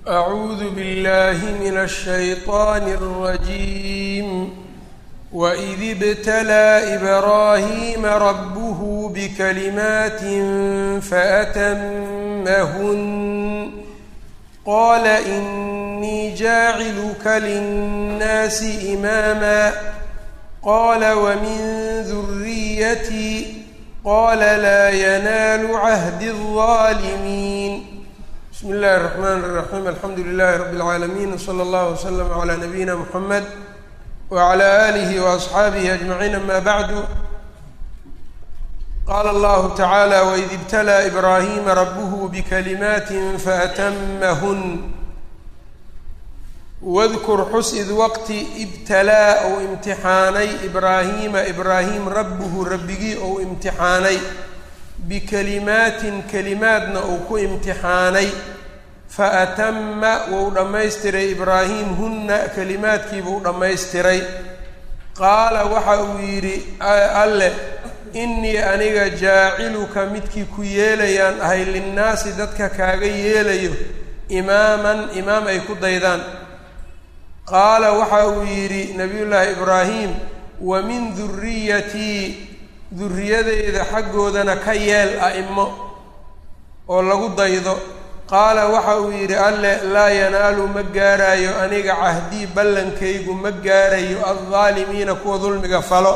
أعوذ بالله من الشيطان الرجيم وإذ ابتلى إبراهيم ربه بكلمات فأتمهن قال إني جاعلك للناس إماما قال ومن ذريتي قال لا ينال عهد الظالمين بسم الله الرحمن الرحيم الحمد لله رب العالمين وصلى الله وسلم على نبينا محمد وعلى آله وأصحaabihi أجمعين أما بعد qال الله تعالى وإذ ابتلى إبراهيم ربه بكلمات فأتمهن واذkر xus id wqti ibtalaa ou imtixaanay ibraahiima ibraahim rabbuhu rabbigii ou imtixaanay bikalimaatin kelimaadna uu ku imtixaanay faatama wou dhammaystiray ibraahim hunna kelimaadkiibuu dhammaystiray qaala waxa uu yidhi alle innii aniga jaaciluka midkii ku yeelayaan ahay linnaasi dadka kaaga yeelayo imaaman imaam ay ku daydaan qaala waxa uu yidhi nabiyullaahi ibraahim wa min duriyatii duriyadeyda xaggoodana ka yeel a'imo oo lagu daydo qaala waxa uu yidhi alle laa yanaalu ma gaarayo aniga cahdii ballankaygu ma gaarayo addaalimiina kuwa dulmiga falo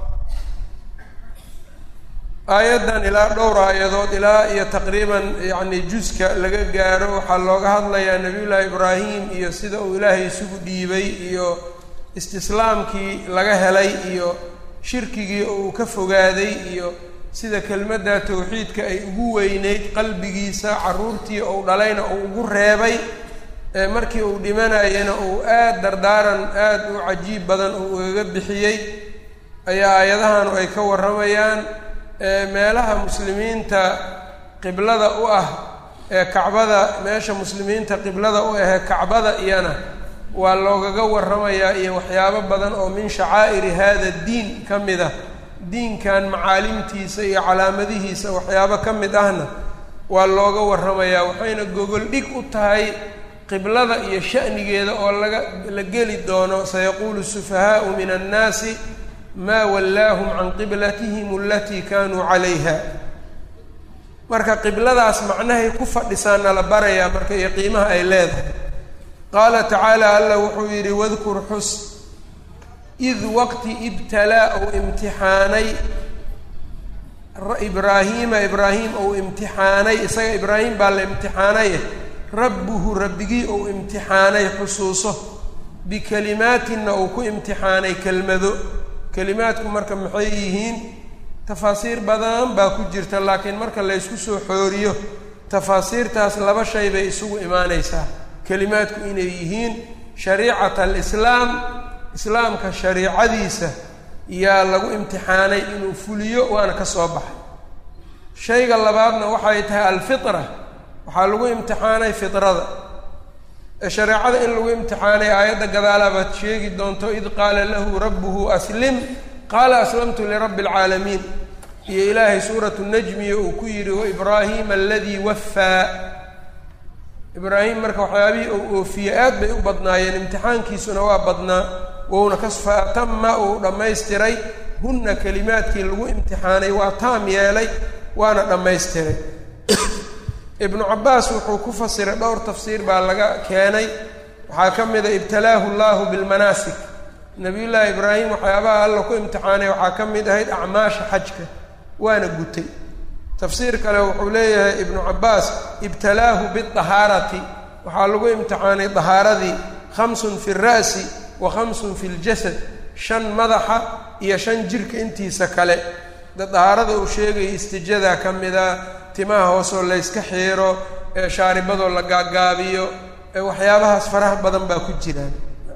aayaddan ilaa dhowr aayadood ilaa iyo taqriiban yacni juska laga gaaro waxaa looga hadlayaa nebiyullaahi ibraahim iyo sida uu ilaahay isugu dhiibay iyo istislaamkii laga helay iyo shirkigii uu ka fogaaday iyo sida kelmadda tawxiidka ay ugu weyneyd qalbigiisa carruurtii uu dhalayna uu ugu reebay markii uu dhimanayana uu aada dardaaran aada u cajiib badan uu ugaga bixiyey ayaa aayadahanu ay ka warramayaan meelaha muslimiinta qiblada u ah ee kacbada meesha muslimiinta qiblada u ahee kacbada iyana waa loogaga warramayaa iyo waxyaabo badan oo min shacaa'iri hada diin ka mid ah diinkan macaalimtiisa iyo calaamadihiisa waxyaabo ka mid ahna waa looga warramayaa waxayna gogol dhig u tahay qiblada iyo sha'nigeeda oo laga la geli doono sayaquulu sufahaau min annaasi maa wallaahum can qiblatihim alatii kaanuu calayha marka qibladaas macnahay ku fadhisaana la barayaa marka iyo qiimaha ay leedahay qaala tacaala alla wuxuu yidhi wadkur xus id waqti ibtalaa ou imtixaanay ibraahiima ibraahim ou imtixaanay isaga ibraahim baa la imtixaanaye rabbuhu rabbigii ou imtixaanay xusuuso bikalimaatinna uu ku imtixaanay kelmado kelimaadku marka maxay yihiin tafaasiir badan baa ku jirta laakiin marka laysku soo xooriyo tafaasiirtaas laba shay bay isugu imaanaysaa kelimaadku inay yihiin shariicat alislaam islaamka shariicadiisa yaa lagu imtixaanay inuu fuliyo waana ka soo baxay shayga labaadna waxay tahay alfitra waxaa lagu imtixaanay fitrada shareecada in lagu imtixaanay aayadda gadaala baad sheegi doonto id qaala lahu rabbuhu aslim qaala aslamtu lirabbi alcaalamiin iyo ilaahay suuratu najmiya uu ku yidhi waibraahima aladii waffaa ibraahim marka waxyaabihii uu oofiye aad bay u badnaayeen imtixaankiisuna waa badnaa wouna kasfaatama uu dhammaystiray hunna kelimaadkii lagu imtixaanay waa taam yeelay waana dhammaystiray ibnu cabbaas wuxuu ku fasiray dhowr tafsiir baa laga keenay waxaa ka mid a ibtalaahu llahu bilmanaasik nabiyullaahi ibraahim waxyaabaha alla ku imtixaanay waxaa ka mid ahayd acmaasha xajka waana gutay tafsiir kale wuxuu leeyahay ibnu cabbaas ibtalaahu bidahaarati waxaa lagu imtixaanay dahaaradii khamsun fi ra'si wa khamsun fi ljasad shan madaxa iyo shan jirka intiisa kale de dahaarada uu sheegaya istijadaa ka mida timaha hoosoo layska xiiro ee shaaribadoo la gaagaabiyo ee waxyaabahaas faraha badan baa ku jiraan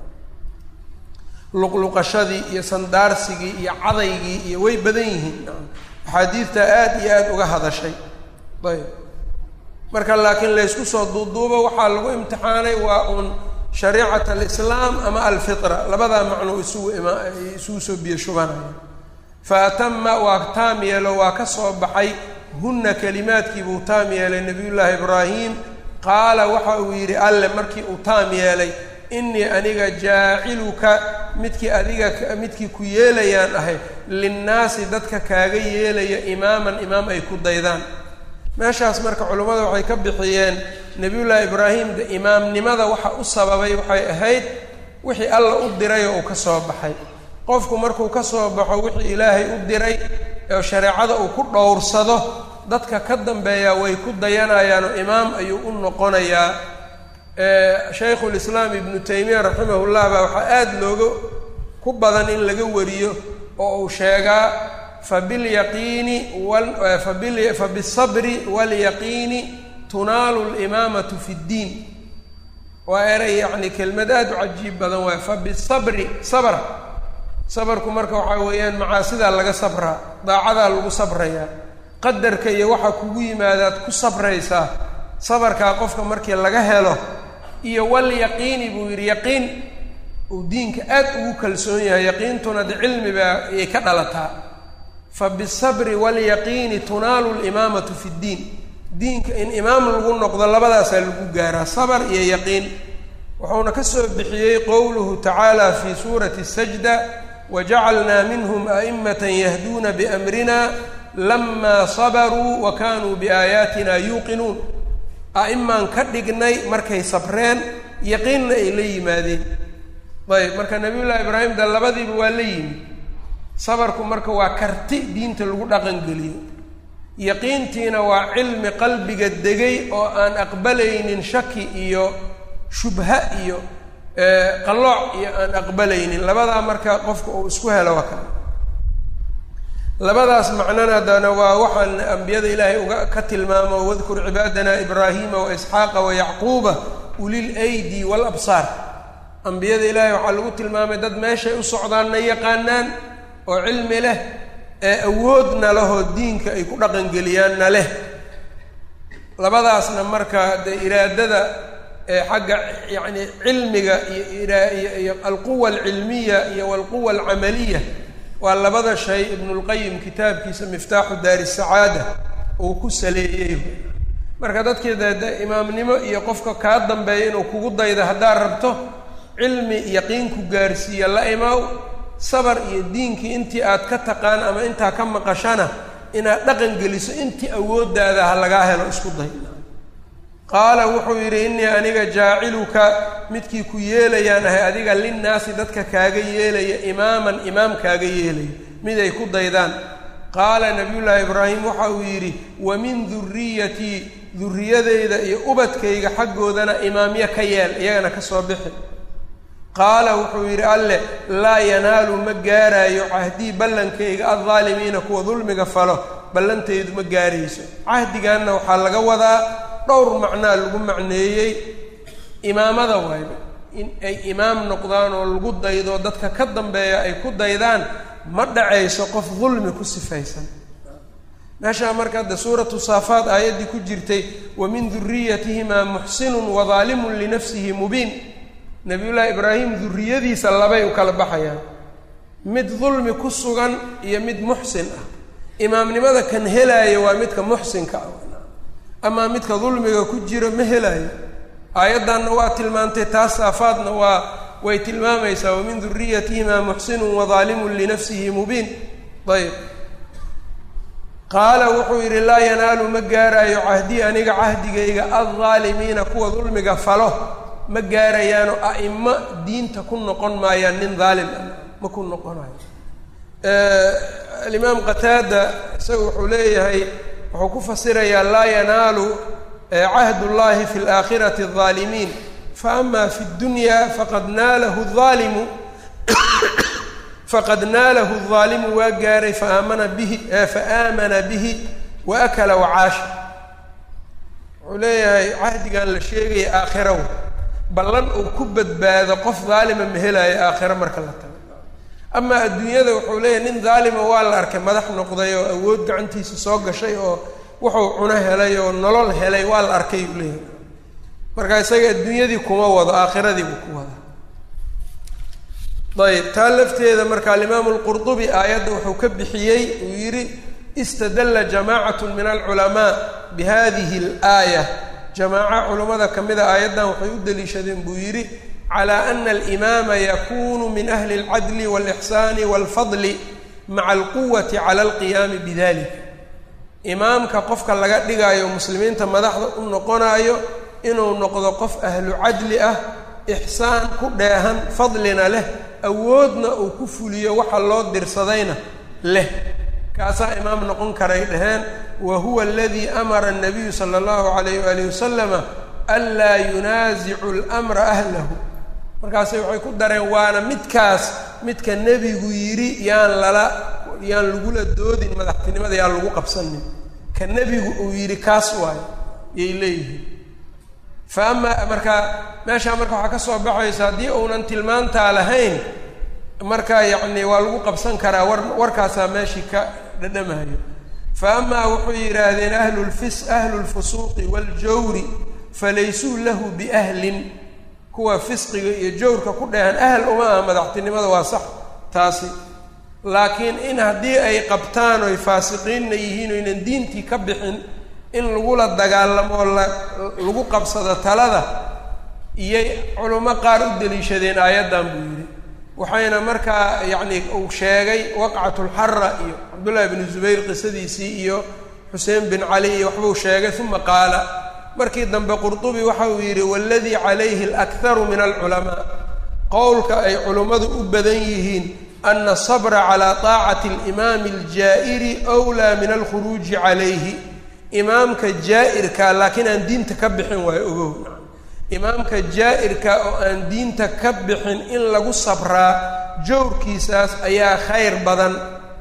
luqluqashadii iyo sandaarsigii iyo cadaygii iyo way badan yihiin axaadiidta aada iyo aada uga hadashay ayb marka laakiin laysku soo duuduubo waxaa lagu imtixaanay waa uun shariicat alislaam ama alfitra labadaa macno isugu ima isugu soo biyo shubanaya fa atama waa taam yeelo waa ka soo baxay hunna kelimaadkii buu taam yeelay nabiyullaahi ibraahim qaala waxa uu yidhi alle markii uu taam yeelay innii aniga jaaciluka midkii adiga midkii ku yeelayaan ahay linnaasi dadka kaaga yeelaya imaaman imaam ay ku daydaan meeshaas marka culummada waxay ka bixiyeen nebiyullaahi ibraahim de imaamnimada waxa u sababay waxay ahayd wixii alla u diray oo uu ka soo baxay qofku markuu ka soo baxo wixii ilaahay u diray oo shareecada uu ku dhowrsado dadka ka dambeeyaa way ku dayanayaanoo imaam ayuu u noqonayaa shaykhulislaam ibnu taymiya raximahullah baa waxaa aada looga ku badan in laga wariyo oo uu sheegaa fabilyaqiini fabisabri waalyaqiini tunaalu limaamatu fi ddiin waa eray yacni kelmad aada u cajiib badan waay fabisabri sabr sabarku marka waxaa weeyaan macaasidaa laga sabraa daacadaa lagu sabrayaa qadarka iyo waxa kugu yimaadaad ku sabraysaa sabarkaa qofka markii laga helo iyo walyaqiini buu yidhi yaqiin uu diinka aad ugu kalsoon yahay yaqiintuna de cilmi baa ayay ka dhalataa fa bisabri waalyaqiini tunaalu limaamatu fi ddiin diinka in imaam lagu noqdo labadaasaa lagu gaaraa sabar iyo yaqiin wuxuuna ka soo bixiyey qowluhu tacaala fi suurati sajda wajacalnaa minhum a'imatan yahduuna biamrina lamaa sabaruu wa kaanuu biaayaatina yuuqinuun a'imaan ka dhignay markay sabreen yaqiinna ay la yimaadeen ayb marka nabiyullaahi ibraahim de labadiiba waa la yimi sabarku marka waa karti diinta lagu dhaqangeliyo yaqiintiina waa cilmi qalbiga degay oo aan aqbalaynin shaki iyo shubha iyo qallooc iyo aan aqbalaynin labadaa marka qofka uu isku helo waa kale labadaas macnana haddana waa waxaan ambiyada ilaahay uga ka tilmaamo wadkur cibaadana ibraahima wa isxaaqa wa yacquuba ulil aydi waalabsaar ambiyada ilaahay waxaa lagu tilmaamay dad meeshay u socdaanna yaqaanaan oo cilmi leh ee awoodna lehoo diinka ay ku dhaqangeliyaanna leh labadaasna marka dee iraadada ee xagga yacni cilmiga iyo iyo iyo alquwa alcilmiya iyo walquwa alcamaliya waa labada shay ibnulqayim kitaabkiisa miftaaxu daari sacaada uu ku saleeyey marka dadkii dee imaamnimo iyo qofka kaa dambeeya inuu kugu daydo haddaad rabto cilmi yaqiinku gaarsiiya la imaw sabar iyo diinkii intii aad ka taqaan ama intaa ka maqashana inaad dhaqan geliso intii awooddaada ha lagaa helo isku day qaala wuxuu yidhi innii aniga jaaciluka midkii ku yeelayaan ahay adiga linnaasi dadka kaaga yeelaya imaaman imaam kaaga yeelaya mid ay ku daydaan qaala nabiyullaahi ibraahim waxa uu yidhi wa min duriyatii duriyadeyda iyo ubadkayga xaggoodana imaamyo ka yeel iyagana ka soo bixi qaala wuxuu yidhi alleh laa yanaalu ma gaaraayo cahdii ballankayga addaalimiina kuwa dulmiga falo ballantaydu ma gaarayso cahdiganna waxaa laga wadaa dhowr macnaa lagu macneeyey imaamada waayba in ay imaam noqdaan oo lagu daydo dadka ka dambeeya ay ku daydaan ma dhacayso qof dulmi ku sifaysan meeshaa marka hadde suuratu saafaad aayaddii ku jirtay wa min duriyatihimaa muxsinun wadaalimun linafsihi mubiin nabiyullaahi ibraahim duriyadiisa labay u kala baxayaan mid dulmi ku sugan iyo mid muxsin ah imaamnimada kan helaayo waa midka muxsinka ah amaa midka dulmiga ku jiro ma helaayo aayaddanna waa tilmaantay taas saafaadna waa way tilmaamaysaa wamin duriyatihimaa muxsinun wadaalimun linafsihi mubiin ayb qaala wuxuu yidhi laa yanaalu ma gaaraayo cahdii aniga cahdigayga addaalimiina kuwa dulmiga falo ma gaarayaano a'imo diinta ku noqon maayaan nin daalim ah ma ku noqonayo alimaam qataada isaga wuxuu leeyahay wuxuu ku fasirayaa laa yanaalu cahd اllahi fi اlaakhirati الظaalimiin faama fi اdunya faqad naalahu الظaalimu faqad naalahu الظaalimu waa gaaray faamana bihi faamana bihi waakala wacaasha wuxuu leeyahay cahdigan la sheegaya aakhiraw ballan uu ku badbaado qof daalima ma helaayo aakhiro marka la tago amaa adduunyada wuxuu leeyahay nin daalima waa la arkay madax noqday oo awood gacantiisa soo gashay oo wuxuu cuno helay oo nolol helay waa la arkay uu leeyahay marka isaga adduunyadii kuma wado aakhiradii buu ku wada ayb taa lafteeda marka alimaamu lqurdubi aayadda wuxuu ka bixiyey uu yidhi istadalla jamacat min alculamaa bihadihi alaaya jamaaco culummada ka mida aayaddan waxay u deliishadeen buu yidhi calaa ana alimaama yakunu min ahli اlcadli wاlixsaani wاlfadli maca alquwati cala alqiyaami bidalika imaamka qofka laga dhigayo muslimiinta madaxda u noqonayo inuu noqdo qof ahlu cadli ah ixsaan ku dheehan fadlina leh awoodna uu ku fuliyo waxa loo dirsadayna leh kaasaa imaam noqon karay dhaheen wa huwa aladii amara الnabiyu sala اllahu alayh waalih wasalama anlaa yunaasicu اlmra ahlahu markaase waxay ku dareen waana midkaas midka nebigu yidhi yaan lala yaan lagula doodin madaxtinimada yaan lagu qabsanin ka nebigu uu yidhi kaas waayo yay leeyihiin fa amaa markaa meeshaa marka waxaa ka soo baxaysa haddii uunan tilmaantaa lahayn marka yacni waa lagu qabsan karaa war warkaasaa meeshii ka dhadhamahayo fa amaa wuxuu yidhaahdeen ahlulfis ahlu lfusuuqi waaljawri falaysuu lahu biahlin kuwa fisqiga iyo jawrka ku dheehan ahal uma aha madaxtinimada waa sax taasi laakiin in haddii ay qabtaan oy faasiqiinna yihiin oynan diintii ka bixin in lagula dagaalamo la lagu qabsado talada iyay culummo qaar u deliishadeen aayaddan buu yidhi waxayna markaa yacni uu sheegay waqcatulxara iyo cabdullaahi bnu zubayr qisadiisii iyo xuseen bin cali iyo waxbuu sheegay uma qaala markii dambe qurdubi waxa uu yidhi waladii calayhi alakharu min alculamaa qowlka ay culummadu u badan yihiin ana asabra calaa taacati alimaami aljaa'iri wlaa min alkhuruuji calayhi imaamka jaa'irka laakiin aan diinta ka bixin waayo ogow imaamka jaa'irka oo aan diinta ka bixin in lagu sabraa jawrkiisaas ayaa khayr badan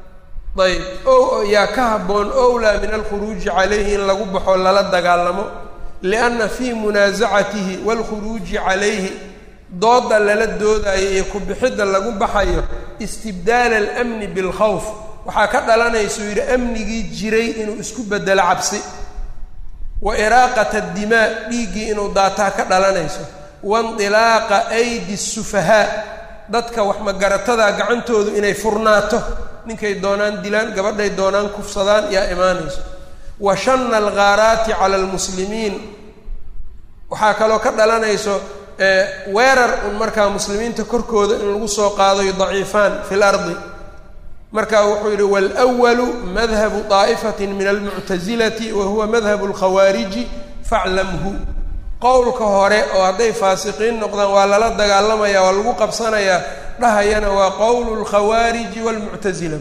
ayb o yaa ka habboon owlaa min alkhuruuji calayhi in lagu baxo lala dagaalamo lianna fii munaasacatihi waalkhuruuji calayhi dooda lala doodayo iyo ku-bixidda lagu baxayo istibdaala alamni bilkhawf waxaa ka dhalanaysa uu yidhi amnigii jiray inuu isku bedelo cabsi wa iraaqata addimaa dhiiggii inuu daataa ka dhalanayso waindilaaqa aydi sufahaa dadka wax magaratada gacantoodu inay furnaato ninkay doonaan dilaan gabadhay doonaan kufsadaan yaa imaanayso wa shanna alghaaraati cala almuslimiin waxaa kaloo ka dhalanayso weerar un markaa muslimiinta korkooda in lagu soo qaadayo daciifaan fi lardi marka wuxuu yidhi waalwalu madhabu daa'ifatin min almuctasilati wa huwa madhabu alkhawaariji faclamhu qowlka hore oo hadday faasiqiin noqdaan waa lala dagaalamaya waa lagu qabsanayaa dhahayana waa qowlu lkhawaariji waalmuctasila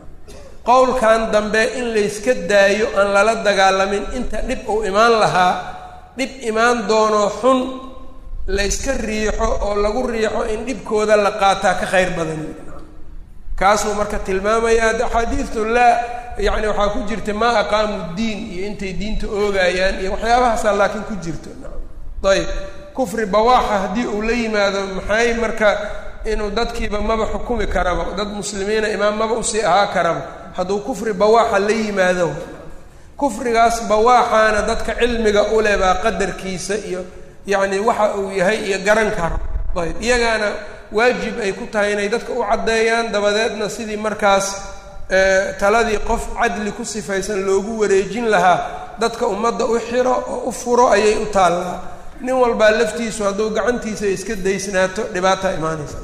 qowlkan dambe in layska daayo aan lala dagaalamin inta dhib uu imaan lahaa dhib imaan doono xun layska riixo oo lagu riixo in dhibkooda la qaataa ka khayr badan kaasuu marka tilmaamaya axaadiistu laa yacni waxaa ku jirta maa aqaamu diin iyo intay diinta oogayaan iyo waxyaabahaasaa laakiin ku jirto ayb kufri bawaaxa haddii uu la yimaado maxay marka inuu dadkiiba maba xukumi karaba dad muslimiina imaam maba usii ahaa karaba hadduu kufri bawaaxa la yimaado kufrigaas bawaaxaana dadka cilmiga ule baa qadarkiisa iyo yacni waxa uu yahay iyo garan karo ayb iyagaana waajib ay ku tahay inay dadka u caddeeyaan dabadeedna sidii markaas taladii qof cadli ku sifaysan loogu wareejin lahaa dadka ummadda u xiro oo u furo ayay u taallaa nin walbaa laftiisu hadduu gacantiisa iska daysnaato dhibaata imaanaysa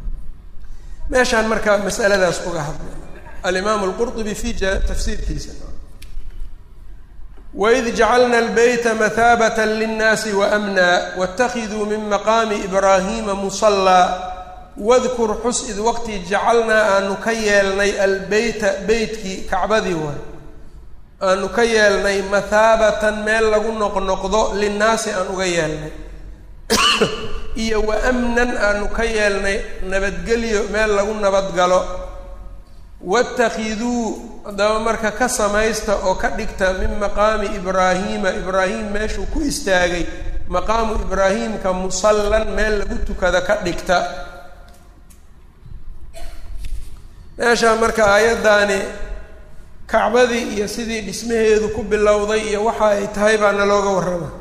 meeshaan marka masaladaas uga hadlay alimaamu alqurطubi fi tafsiirkiisa waid jacalna albeyta mahaabata linnaasi waamna waاtakiduu min maqaami ibraahima musallaa wadkur xus id waqti jacalnaa aanu ka yeelnay albeyta beytkii kacbadii waay aanu ka yeelnay mathaabatan meel lagu noqnoqdo linnaasi aan uga yeelnay iyo wa amnan aanu ka yeelnay nabadgelyo meel lagu nabadgalo watakiduu haddaba marka ka samaysta oo ka dhigta min maqaami ibraahiima ibraahim meeshuu ku istaagay maqaamu ibraahiimka musallan meel lagu tukada ka dhigta meeshaa marka aayaddaani kacbadii iyo sidii dhismaheedu ku bilowday iyo waxa ay tahay baa nalooga warrama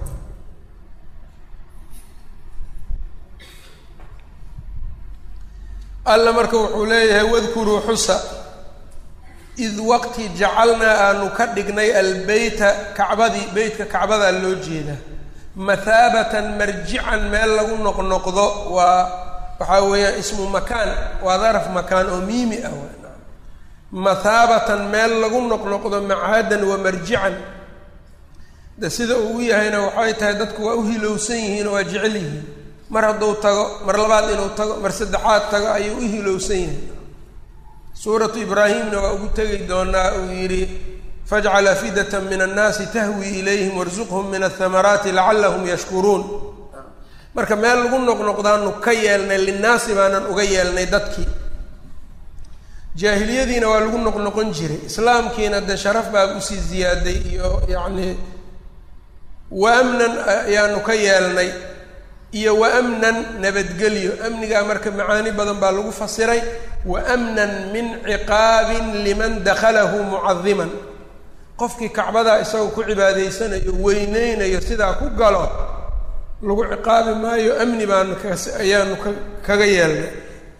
alla marka wuxuu leeyahay wadkuruu xusa id waqti jacalnaa aanu ka dhignay albeyta kacbadii beytka kacbadaa loo jeedaa mathaabatan marjican meel lagu noqnoqdo waa waxaa weeyaan ismu makaan waa daraf makaan oo miimi ah mathaabatan meel lagu noqnoqdo macaadan wa marjican de sida uu yahayna waxay tahay dadku waa u hilowsan yihiin oo waa jecel yihiin mar hadduu tago mar labaad inuu tago mar saddexaad tago ayuu u hilowsan yahay suuratu ibraahimna waa ugu tegi doonaa uu yidhi fajcal afidata min annaasi tahwi ilayhim warsuqhum min athamaraati lacallahum yashkuruun marka meel lagu noqnoqdaanu ka yeelnay linnaasi baanan uga yeelnay dadkii jaahiliyadiina waa lagu noqnoqon jiray islaamkiina dee sharaf baa usii ziyaaday iyo yacni wa amnan ayaanu ka yeelnay iyo wa amnan nabadgelyo amnigaa marka macaani badan baa lagu fasiray wa amnan min ciqaabin liman dakhalahu mucadiman qofkii kacbadaa isagoo ku cibaadaysanayo weyneynayo sidaa ku galo lagu ciqaabi maayo amni baanu kas ayaanu ka kaga yeelnay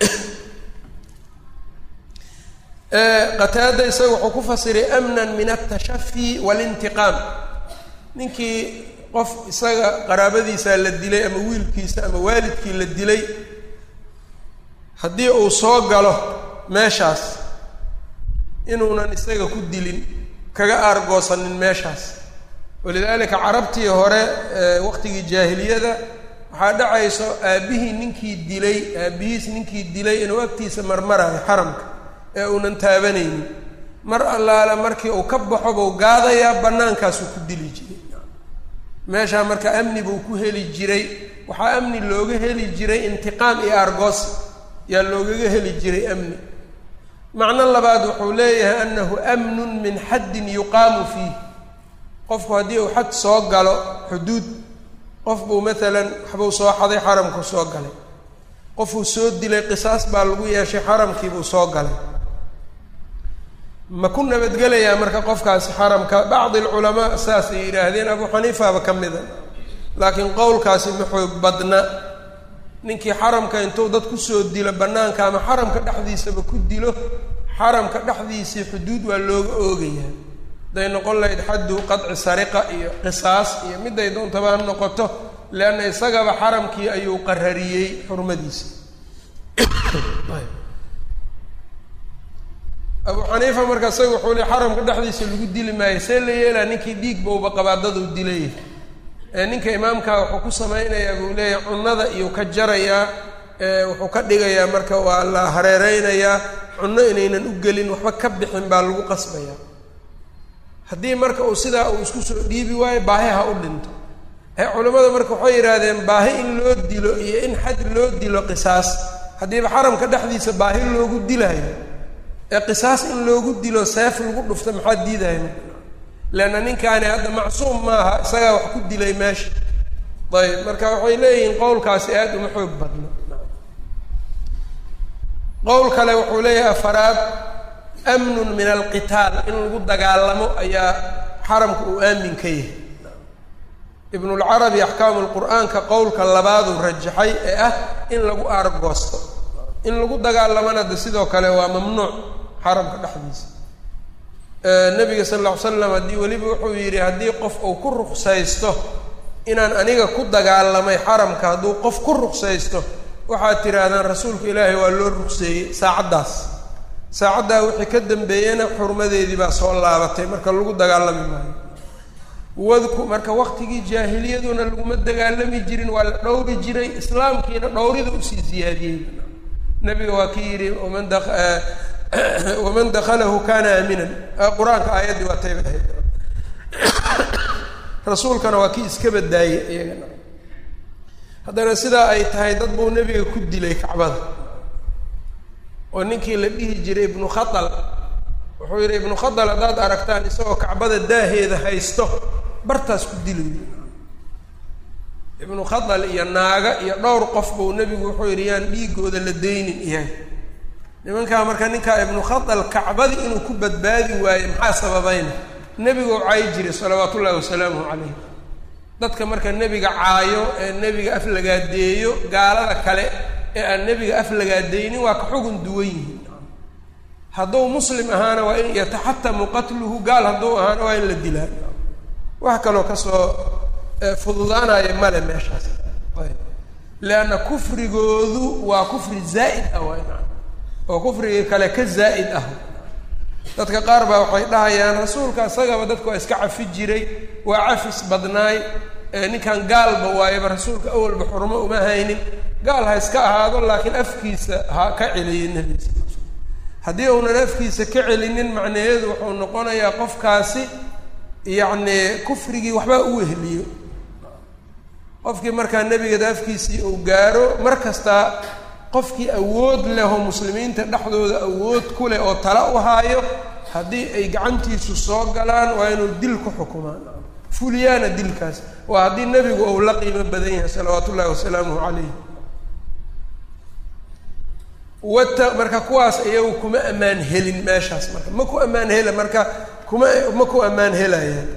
qataada isaga wuxuu ku fasiray amnan min altashafi walintiqaam ninkii qof isaga qaraabadiisaa la dilay ama wiilkiisa ama waalidkii la dilay haddii uu soo galo meeshaas inuunan isaga ku dilin kaga aargoosanin meeshaas walidaalika carabtii hore waqtigii jaahiliyada waxaa dhacayso aabbihii ninkii dilay aabbihiis ninkii dilay inuu agtiisa marmarayo xaramka ee uunan taabanaynin mar allaale markii uu ka baxo buu gaadayaa bannaankaasuu ku dili jiray meeshaa marka amni buu ku heli jiray waxaa amni looga heli jiray intiqaam iyo argos yaa loogaga heli jiray amni macno labaad wuxuu leeyahay annahu amnun min xaddin yuqaamu fiih qofku haddii uu xad soo galo xuduud qof buu maalan waxbuu soo xaday xaramku soo galay qofuu soo dilay qisaas baa lagu yeeshay xaramkiibuu soo galay ma ku nabadgelayaa marka qofkaasi xaramka bacdi alculamaa saasay yidhaahdeen abuu xaniifaba ka mida laakiin qowlkaasi ma xoog badna ninkii xaramka intuu dad kusoo dilo bannaanka ama xaramka dhexdiisaba ku dilo xaramka dhexdiisii xuduud waa looga oogayaa hadday noqon lahayd xaddu qadci sariqa iyo qisaas iyo miday doontaba ha noqoto leanna isagaba xaramkii ayuu qarariyey xurmadiisa abuu xaniifa marka isaga wuxuu le xaramka dhexdiisa lagu dili maayo see la yeelaa ninkii dhiig bowba qabaadaduu dilay ee ninka imaamkaa wuxuu ku samaynayaa buu leeyahay cunnada iyuu ka jarayaa wuxuu ka dhigayaa marka waa la hareereynayaa cunno inaynan u gelin waxba ka bixin baa lagu qasbayaa haddii marka uu sidaa uu isku soo dhiibi waayo baahi ha u dhinto ee culimmada marka waxay yidhaahdeen baahi in loo dilo iyo in xad loo dilo qisaas haddiiba xaramka dhexdiisa baahi loogu dilaayo ee qisaas in loogu dilo seef lagu dhufto maxaa diidaya marka leanna ninkaani hadda macsuum maaha isagaa wax ku dilay meesha ayb marka waxay leeyihiin qowlkaasi aada uma xoog badno qowl kale wuxuu leeyahay afaraad amnun min alqitaal in lagu dagaalamo ayaa xaramka uu aamin ka yahay ibnulcarabi axkaamu lqur'aanka qowlka labaaduu rajaxay ee ah in lagu aargoosto in lagu dagaalamana de sidoo kale waa mamnuuc xaramka dhexdiisa nabiga sal alla ly slam haddii weliba wuxuu yidhi haddii qof uu ku ruksaysto inaan aniga ku dagaalamay xaramka hadduu qof ku ruksaysto waxaad tidhaahdaan rasuulka ilaahay waa loo rugseeyey saacaddaas saacaddaa wixii ka dambeeyena xurmadeedii baa soo laabatay marka lagu dagaalami maayo wadku marka waqtigii jaahiliyaduna laguma dagaalami jirin waa la dhowri jiray islaamkiina dhowrida usii ziyaadiyey nabiga waa ki yidhi waman da waman dakhalahu kana aaminan qur-aanka aayaddii waa tayba ahayd rasuulkana waa kii iska badaayey iyagana haddana sidaa ay tahay dad buu nebiga ku dilay kacbada oo ninkii la dhihi jiray ibnu khatal wuxuu yidhi ibnu khatal haddaad aragtaan isagoo kacbada daaheeda haysto bartaas ku dilayo ibnu khatal iyo naaga iyo dhowr qof buu nebigu wuxuu yidhi yaan dhiigooda la daynin iyaga nimankaa marka ninkaa ibnu khatal kacbadii inuu ku badbaadi waaye maxaa sababayna nebiguu caayi jiray salawaatu ullahi wasalaamuhu calayh dadka marka nebiga caayo ee nebiga aflagaadeeyo gaalada kale ee aan nebiga aflagaadeynin waa ka xugun duwan yihiin hadduu muslim ahaana waa in yataxatamu qatluhu gaal hadduu ahaana waa in la dilaa wax kaloo kasoo fududaanaya male meeshaas ayb leanna kufrigoodu waa kufri zaa'id ah waay maa oo kufrigii kale ka zaa'id ah dadka qaar baa waxay dhahayaan rasuulka isagaba dadka waa iska cafi jiray waa cafis badnaay ninkan gaalba waayaba rasuulka awalba xurmo uma haynin gaal ha iska ahaado laakiin afkiisa ha ka celiyo nebiga haddii uunan afkiisa ka celinin macnaheedu wuxuu noqonayaa qofkaasi yacni kufrigii waxbaa u weheliyo qofkii markaa nebigeeda afkiisii uu gaaro mar kastaa qofkii awood leh oo muslimiinta dhexdooda awood ku leh oo tala u haayo haddii ay gacantiisu soo galaan waa inuu dil ku xukumaan fuliyaana dilkaas waa haddii nebigu uu la qiimo badan yahay salawaatu ullahi wasalaamuhu calayh wata marka kuwaas iyagu kuma ammaan helin meeshaas marka ma ku ammaan hela marka kuma ma ku ammaan helayaan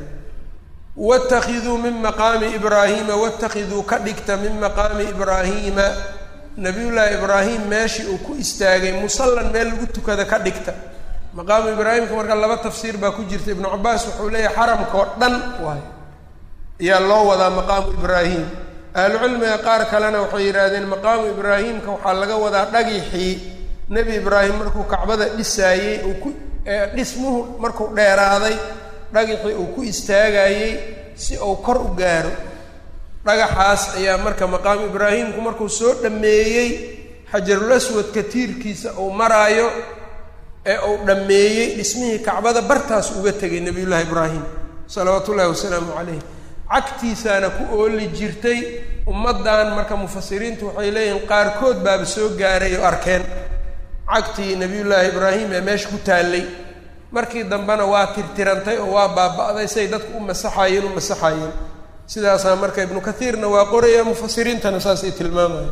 watakiduu min maqaami ibraahiima watakiduu ka dhigta min maqaami ibraahiima nabiyullaahi ibraahim meeshii uu ku istaagay musallan meel lagu tukada ka dhigta maqaamu ibraahimka marka laba tafsiir baa ku jirta ibnu cabaas wuxuu leeyahay xaramka oo dhan waay ayaa loo wadaa maqaamu ibraahim ahlucilmiga qaar kalena waxay yidhaahdeen maqaamu ibraahimka waxaa laga wadaa dhagixii nebi ibraahim markuu kacbada dhisaayey uu ku dhismuhu markuu dheeraaday dhagaxii uu ku istaagayey si uu kor u gaaro dhagaxaas ayaa marka maqaamu ibraahimku markuu soo dhammeeyey xajarul aswadka tiirkiisa uu maraayo ee uu dhammeeyey dhismihii kacbada bartaas uga tegay nebiyullaahi ibraahim salawaatu ullahi wasalaamu calayh cagtiisaana ku ooli jirtay ummaddan marka mufasiriintu waxay leeyihiin qaarkood baaba soo gaaray oo arkeen cagtii nebiyullaahi ibraahim ee meesha ku taallay markii dambena waa tirtirantay oo waa baaba'day say dadku u masaxaayeen u masaxaayeen sidaasaa marka ibnu kathiirna waa qoraya mufasiriintana saasay tilmaamaya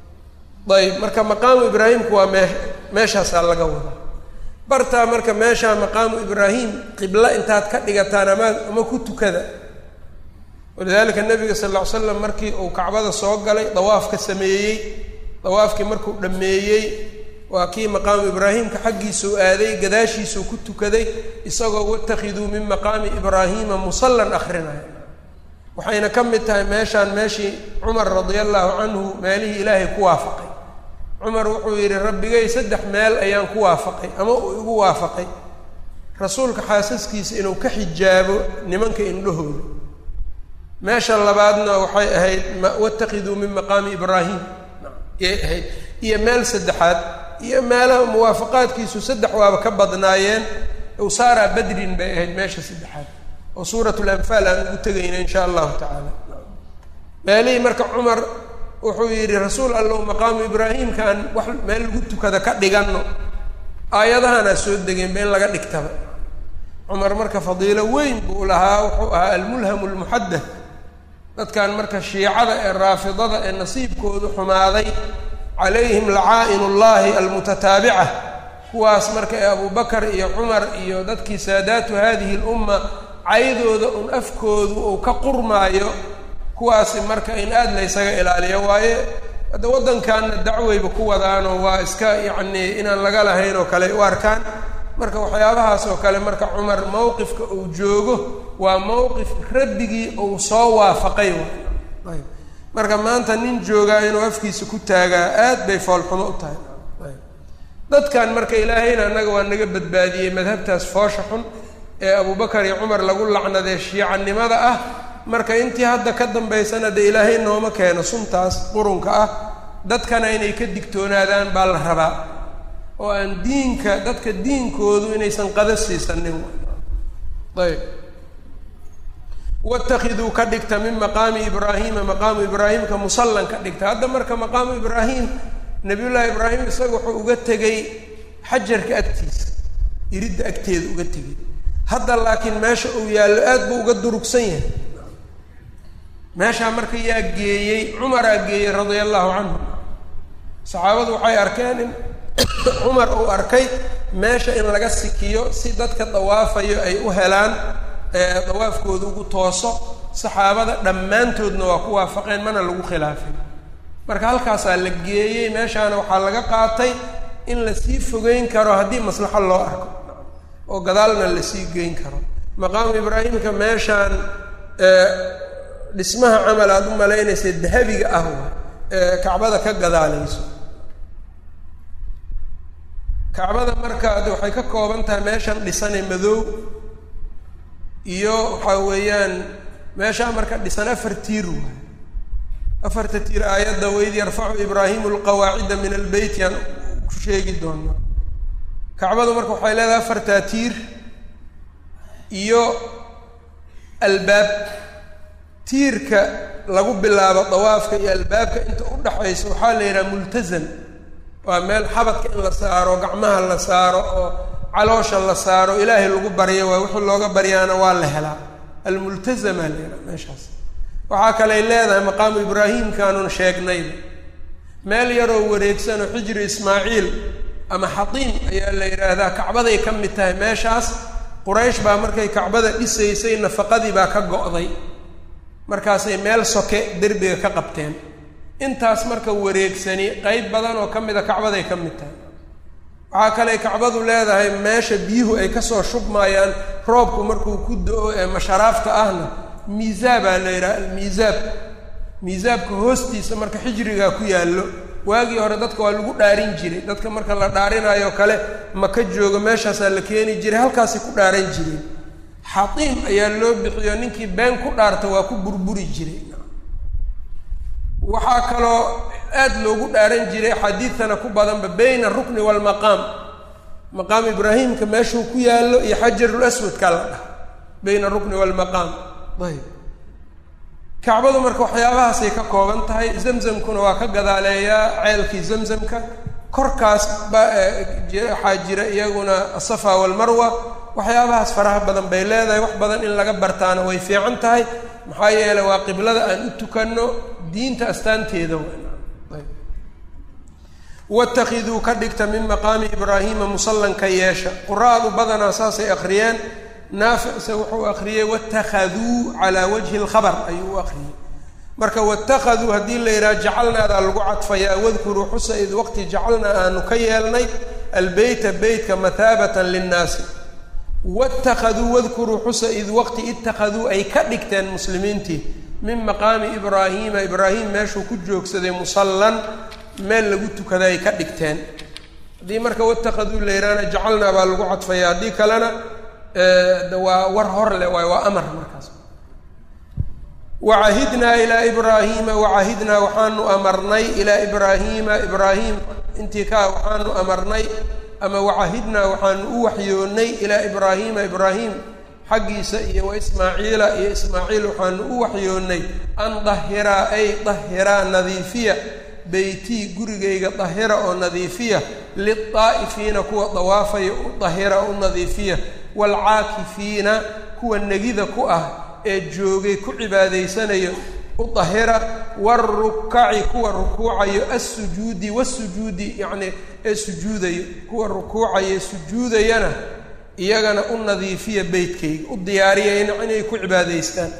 ayb marka maqaamu ibraahimku waa mee meeshaasaa laga wadaa bartaa marka meeshaa maqaamu ibraahim qiblo intaad ka dhigataan ama ama ku tukada walidaalika nabiga sal lla ly slam markii uu kacbada soo galay dawaafka sameeyey dawaafkii markuu dhammeeyey waa kii maqaamu ibraahimka xaggiisuu aaday gadaashiisuu ku tukaday isagoo watakiduu min maqaami ibraahiima musallan akrinaya waxayna ka mid tahay meeshaan meeshii cumar radia allahu canhu meelihii ilaahay ku waafaqay cumar wuxuu yidhi rabbigay saddex meel ayaan ku waafaqay ama uu igu waafaqay rasuulka xaasaskiisa inuu ka xijaabo nimanka indhahooda meesha labaadna waxay ahayd watakiduu min maqaami ibraahim yay ahayd iyo meel saddexaad iyo meelaha muwaafaqaadkiisu saddex waaba ka badnaayeen usaara badrin bay ahayd meesha saddexaad oo suurat lanfaal aan ugu tegayna insha allahu tacaala meelihii marka cumar wuxuu yidhi rasuul allow maqaamu ibraahimka aan wax meel lagu tukada ka dhiganno aayadahanaa soo degeenba in laga dhigtaba cumar marka fadiilo weyn buu lahaa wuxuu ahaa almulhamu lmuxadath dadkan marka shiicada ee raafidada ee nasiibkoodu xumaaday calayhim lacaa'in ullahi almutataabica kuwaas marka ee abubakar iyo cumar iyo dadkii saadaatu hadihi lumma caydooda un afkoodu uu ka qurmaayo kuwaasi marka in aada la ysaga ilaaliyo waaye hadda waddankanna dacwayba ku wadaanoo waa iska yacnii inaan laga lahayn oo kale u arkaan marka waxyaabahaas oo kale marka cumar mowqifka uu joogo waa mowqif rabbigii uu soo waafaqay ayb marka maanta nin joogaa inuu afkiisa ku taagaa aad bay foolxumo u tahay dadkan marka ilaahayna annaga waa naga badbaadiyey madhabtaas foosha xun ee abubakar iyo cumar lagu lacnadee shiicanimada ah marka intii hadda ka dambaysana dee ilaahay nooma keeno suntaas qurunka ah dadkana inay ka digtoonaadaan baa la rabaa oo aan diinka dadka diinkoodu inaysan qada siisanin ayb watakiduu ka dhigta min maqaami ibraahiima maqaamu ibraahimka musallan ka dhigta hadda marka maqaamu ibraahim nabiyullaahi ibraahim isaga wuxuu uga tegey xajarka agtiisa iridda agteeda uga tegey hadda laakiin meesha uu yaallo aad buu uga durugsan yahay meeshaa marka yaa geeyey cumaraa geeyey radia allahu canhu saxaabadu waxay arkeen in cumar uu arkay meesha in laga sikiyo si dadka dawaafayo ay u helaan dawaafkooda ugu tooso saxaabada dhammaantoodna waa ku waafaqeen mana lagu khilaafin marka halkaasaa la geeyey meeshaana waxaa laga qaatay in lasii fogeyn karo haddii maslaxo loo arko oo gadaalna lasii geyn karo maqaamu ibraahimka meeshaan dhismaha camal aada u malaynaysa dahabiga ah ee kacbada ka gadaalayso kacbada markaad waxay ka kooban tahay meeshan dhisane madow iyo waxaa weeyaan meeshaa marka dhisan afar tiir waay afarta tiir aayadda waid yarfacu ibraahimu lqawaacida min albeyt yaan ku sheegi doonaa kacbadu marka waxay leedahay afartaa tiir iyo albaab tiirka lagu bilaabo dawaafka iyo albaabka inta u dhaxaysa waxaa la yidhaha multazam waa meel xabadka in la saaro gacmaha la saaro oo caloosha la saaro ilaahay lagu baryo waa wixii looga baryaana waa la helaa almultazamaa la yidhaha meeshaas waxaa kaley leedahay maqaamu ibraahimkaanun sheegnayba meel yaroo wareegsan oo xijri ismaaciil ama xatiim ayaa la yidhaahdaa kacbaday ka mid tahay meeshaas quraysh baa markay kacbada dhisaysay nafaqadii baa ka go'day markaasay meel soke derbiga ka qabteen intaas marka wareegsani qeyb badan oo ka mida kacbaday ka mid tahay waxaa kale kacbadu leedahay meesha biyuhu ay kasoo shubmayaan roobku markuu ku do-o ee masharaafta ahna miisaabaa la yidhaha almiisaab miisaabka hoostiisa marka xijrigaa ku yaallo waagii hore dadka waa lagu dhaarin jiray dadka marka la dhaarinayo kale maka joogo meeshaasaa la keeni jiray halkaasay ku dhaaran jireen xatiim ayaa loo bixiyo ninkii been ku dhaarta waa ku burburi jiray waxaa kaloo aad loogu dhaaran jiray xadiidtana ku badanba bayna arukni waalmaqaam maqaam ibraahimka meeshuu ku yaallo iyo xajarul aswadka la dhah bayna arukni waalmaqaam ayb kacbadu marka waxyaabahaasay ka kooban tahay zamzamkuna waa ka gadaaleeyaa ceelkii zamzamka korkaas ba waxaa jira iyaguna asafa walmarwa waxyaabahaas faraha badan bay leedahay wax badan in laga bartaana way fiican tahay maxaa yeeley waa qiblada aan u tukanno diinta astaanteeda watakiduu ka dhigta min maqaami ibraahiima musallanka yeesha qura-adu badanaa saasay akhriyeen naaficse wuxuu akriyey watakhaduu calaa wajhi lkhabar ayuu u akriyey marka watakaduu haddii la yidhaha jacalnaadaa lagu cadfayaa wadkuruu xusa id waqti jacalnaa aanu ka yeelnay albeyta beytka mathaabatan linnaasi watakaduu wadkuruu xusa id waqti ittakhaduu ay ka dhigteen muslimiintii min maqaami ibraahiima ibraahim meeshuu ku joogsaday musallan meel lagu tukada ay ka dhigteen haddii marka watakaduu la yidhahna jacalnaa baa lagu cadfaya haddii kalena waa war hor leh waay waa amar markaas wacahidnaa ilaa ibraahiima wacahidnaa waxaanu amarnay ilaa ibraahiima ibraahim intii kaa waxaanu amarnay ama wacahidnaa waxaanu u waxyoonnay ilaa ibraahiima ibraahim xaggiisa iyo wa ismaaciila iyo ismaaciil waxaanu u waxyoonnay an dahiraa ay dahiraa nadiifiya beytii gurigayga dahira oo nadiifiya lilaa'ifiina kuwa dawaafaya u dahira u nadiifiya waalcaakifiina kuwa negida ku ah ee joogay ku cibaadaysanayo u dahira waarukaci kuwa rukuucayo assujuudi wasujuudi yacnii ee sujuudayo kuwa rukuucayo sujuudayana iyagana u nadiifiya beytkayga u diyaariyayna inay ku cibaadaystaan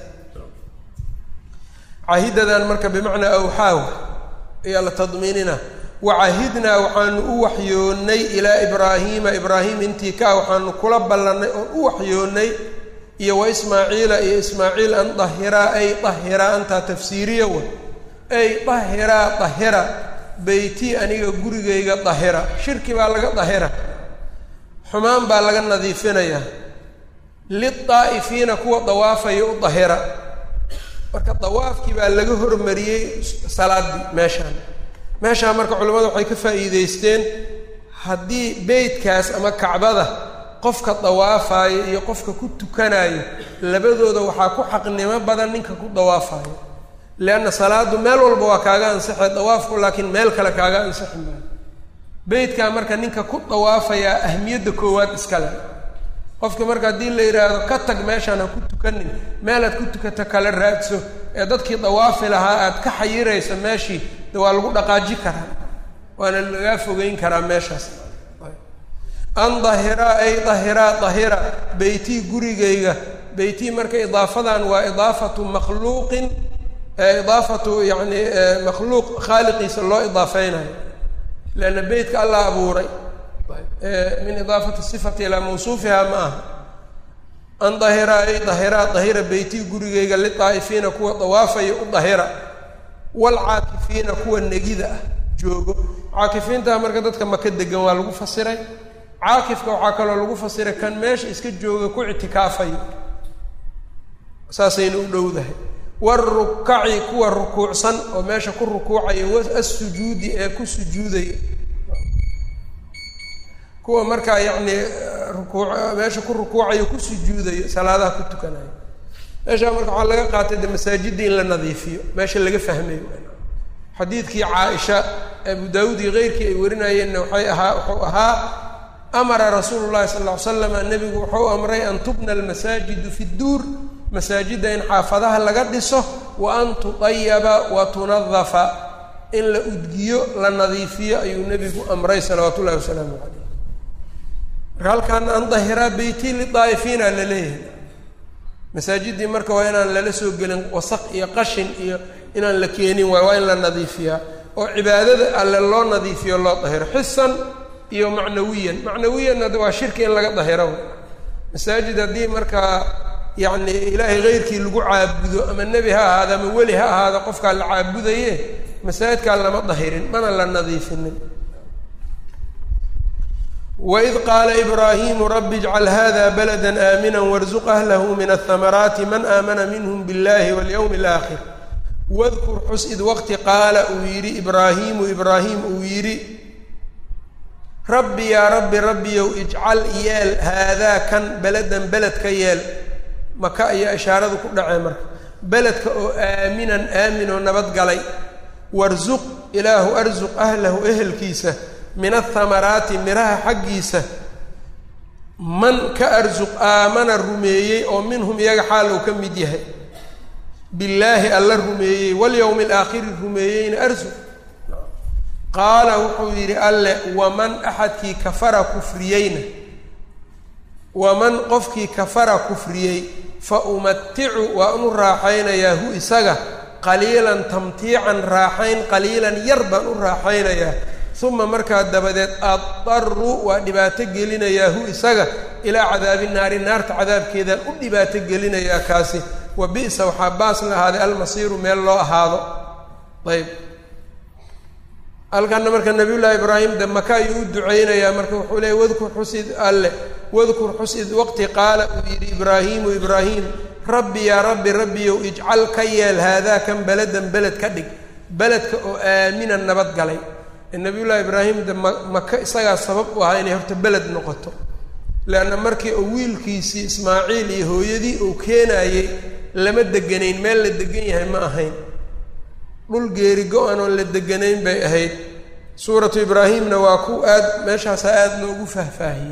cahidadan marka bimacnaa awxaaw ayaa la tadmiinina wacahidnaa waxaanu u waxyoonnay ilaa ibraahiima ibraahim intii kaa waxaanu kula ballannay oon u waxyoonnay iyo wa ismaaciila iyo ismaaciil an dahiraa ay dahiraa antaa tafsiiriya wa ay dahiraa dahira beytii aniga gurigayga dahira shirki baa laga dahira xumaan baa laga nadiifinayaa lidaa'ifiina kuwa dawaafaya u dahira marka dawaafkii baa laga hormariyey salaaddii meeshaan meeshaan marka culimmadu waxay ka faa'iideysteen haddii beytkaas ama kacbada qofka dawaafayo iyo qofka ku tukanayo labadooda waxaa ku xaqnimo badan ninka ku dawaafayo leanna salaadu meel walba waa kaaga ansixay dawaafku laakiin meel kale kaaga ansixi maayo beytkaa marka ninka ku dawaafayaa ahmiyadda koowaad iskale qofka marka haddii la yidhaahdo ka tag meeshaan ha ku tukanin meelaad ku tukata kala raadso ee dadkii dawaafi lahaa aad ka xayirayso meeshii de waa lagu dhaqaaji karaa waana lagaa fogeyn karaa meeshaas an dahiraa ay dahiraa dahira beytii gurigayga beytii marka idaafadan waa idaafatu makhluuqin idaafatu yacni makhluuq khaaliqiisa loo idaafeynayo leanna beytka allah abuuray min idaafati sifati ilaa mawsuufiha ma aha an dahira ay dahiraa dahira beytii gurigayga lidaa'ifiina kuwa dawaafaya u dahira waalcaakifiina kuwa negida ah joogo caakifiintaa marka dadka maka degan waa lagu fasiray caakifka waxaa kaloo lagu fasiray kan meesha iska jooga ku ictikaafayo saasayna u dhowdahay warukaci kuwa rukuucsan oo meesha ku rukuucaya wassujuudi ee ku sujuudaya kuwa markaa yacni rukuuc meesha ku rukuucayo ku sujuudayo salaadaha ku tukanayo meeshaa marka waxaa laga qaatay de masaajidda in la nadiifiyo meesha laga fahmayo xadiidkii caaisha abu daawuud iyo keyrkii ay warinayeenna waxay ahaa wuxuu ahaa amara rasuulu llahi sala ll ly slama nebigu wuxuu amray an tubna almasaajidu fi dduur masaajidda in xaafadaha laga dhiso wa an tudayaba wa tunadafa in la udgiyo la nadiifiyo ayuu nebigu amray salawaatu ullahi wasalaamu calayh marka halkaana an dahiraa beyti lidaa'ifiina la leeyahay masaajiddii marka waa inaan lala soo gelin wasaq iyo qashin iyo inaan la keenin waay waa in la nadiifiyaa oo cibaadada alle loo nadiifiyo loo dahiro xisan iyo macnawiyan macnawiyanna de waa shirki in laga dahiro masaajid haddii markaa yacni ilaahay keyrkii lagu caabudo ama nebi ha ahaado ama weli ha ahaado qofkaa la caabudaye masaajidkaa lama dahirin mana la nadiifinin waid qaala ibraahimu rabbi ijcal hada balada aamina warzuq ahlahu min ahamaraati man aamana minhm biاllahi walyowmi alaakhir wadkur xus id waqti qaala uu yidhi ibraahiimu ibraahim uu yidhi rabbi yaa rabbi rabbiyow ijcal yeel haadaa kan beladan beled ka yeel maka ayaa ishaaradu ku dhacee marka beledka oo aaminan aamin oo nabadgalay warsuq ilaahu arsuq ahlahu ehelkiisa min athamaraati miraha xaggiisa man ka arsuq aamana rumeeyey oo minhum iyaga xaal uu ka mid yahay billaahi alla rumeeyey walyowmi alaakhiri rumeeyeyna arsuq qaala wuxuu yidhi alle waman axadkii kafara kufriyeyna waman qofkii kafara kufriyey fa umaticu waa unu raaxaynayaa hu isaga qaliilan tamtiican raaxayn qaliilan yar baan u raaxaynayaa uma markaa dabadeed addaru waa dhibaato gelinayaa hu isaga ilaa cadaabi naari naarta cadaabkeedaan u dhibaato gelinayaa kaasi wa bi'sa waxaa baas la ahaaday almasiiru meel loo ahaado ayb halkana marka nabiyullaahi ibraahim de maka ayuu u duceynayaa marka wuxuu leeyay wadkur xusid alle wadkur xusid waqti qaala uu yidhi ibraahiimu ibraahim rabbi yaa rabbi rabbiyow ijcal ka yeel haadaa kan beladan beled ka dhig beledka oo aaminan nabad galay nabiyullaahi ibraahim de ma maka isagaa sabab u ahaa inay horta beled noqoto leanna markii uu wiilkiisii ismaaciil iyo hooyadii uu keenaayey lama deganayn meel la degan yahay ma ahayn dhul geeri go-an oon la deganayn bay ahayd suuratu ibraahimna waa ku aad meeshaasaa aada loogu faahfaahiyey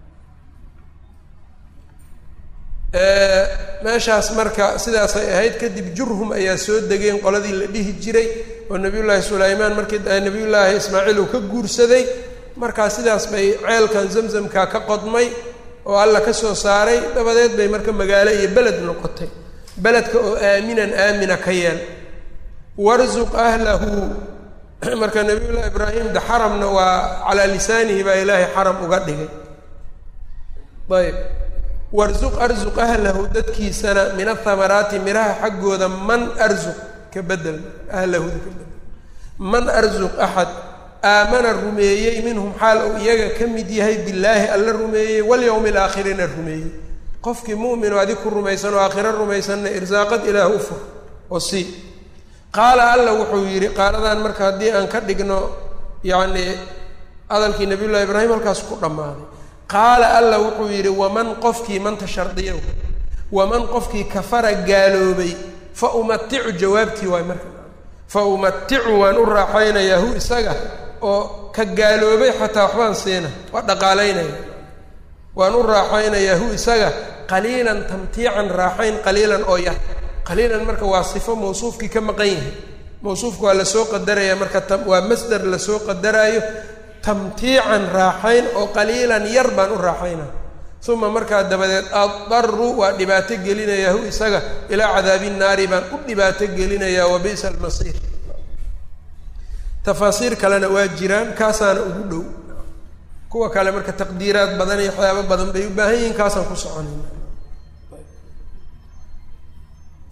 meeshaas marka sidaasay ahayd kadib jurhum ayaa soo degeen qoladii la dhihi jiray oo nabiyullaahi sulaymaan markii nabiyullaahi ismaaciil uu ka guursaday markaa sidaas bay ceelkan zamzamka ka qodmay oo alla ka soo saaray dabadeed bay marka magaalo iyo beled noqotay beledka oo aaminan aamina ka yeel warzuq ahlahu marka nabiyullaahi ibraahim de xaramna waa calaa lisaanihi baa ilaahay xaram uga dhigay ayb warzuq arzuq ahlahu dadkiisana min athamaraati miraha xaggooda man arzuq ka bedel ahlahuda ka bedel man arzuq axad aamana rumeeyey minhum xaal uu iyaga ka mid yahay billaahi alla rumeeyey walyowmi alaakhirina rumeeyey qofkii mu'min oo adig ku rumaysan oo aakhiro rumaysanna irsaaqad ilaah u fur oo sii qaala alla wuxuu yidhi qaaladan marka haddii aan ka dhigno yacni hadalkii nabiyullahi ibraahim halkaas ku dhammaaday qaala alla wuxuu yidhi waman qofkii manta shardiyow waman qofkii kafara gaaloobay fa umaticu jawaabtii waay marka fa umaticu waan u raaxaynayaa hu isaga oo ka gaaloobay xataa waxbaan siina waa dhaqaalaynaya waan u raaxaynayaa hu isaga qaliilan tamtiican raaxayn qaliilan oo yar qaliilan marka waa sifo mawsuufkii ka maqan yahay mawsuufka waa lasoo qadaraya marka waa masdar lasoo qadaraayo tamtiican raaxayn oo qaliilan yar baan u raaxaynaa uma markaa dabadeed addaru waa dhibaato gelinayaa hu isaga ilaa cadaabi naari baan u dhibaato gelinayaa wa bi'sa almasiir tafaasiir kalena waa jiraan kaasaana ugu dhow kuwa kale marka taqdiiraad badan iyo waxyaabo badan bay u baahan yihiin kaasaan ku soconayna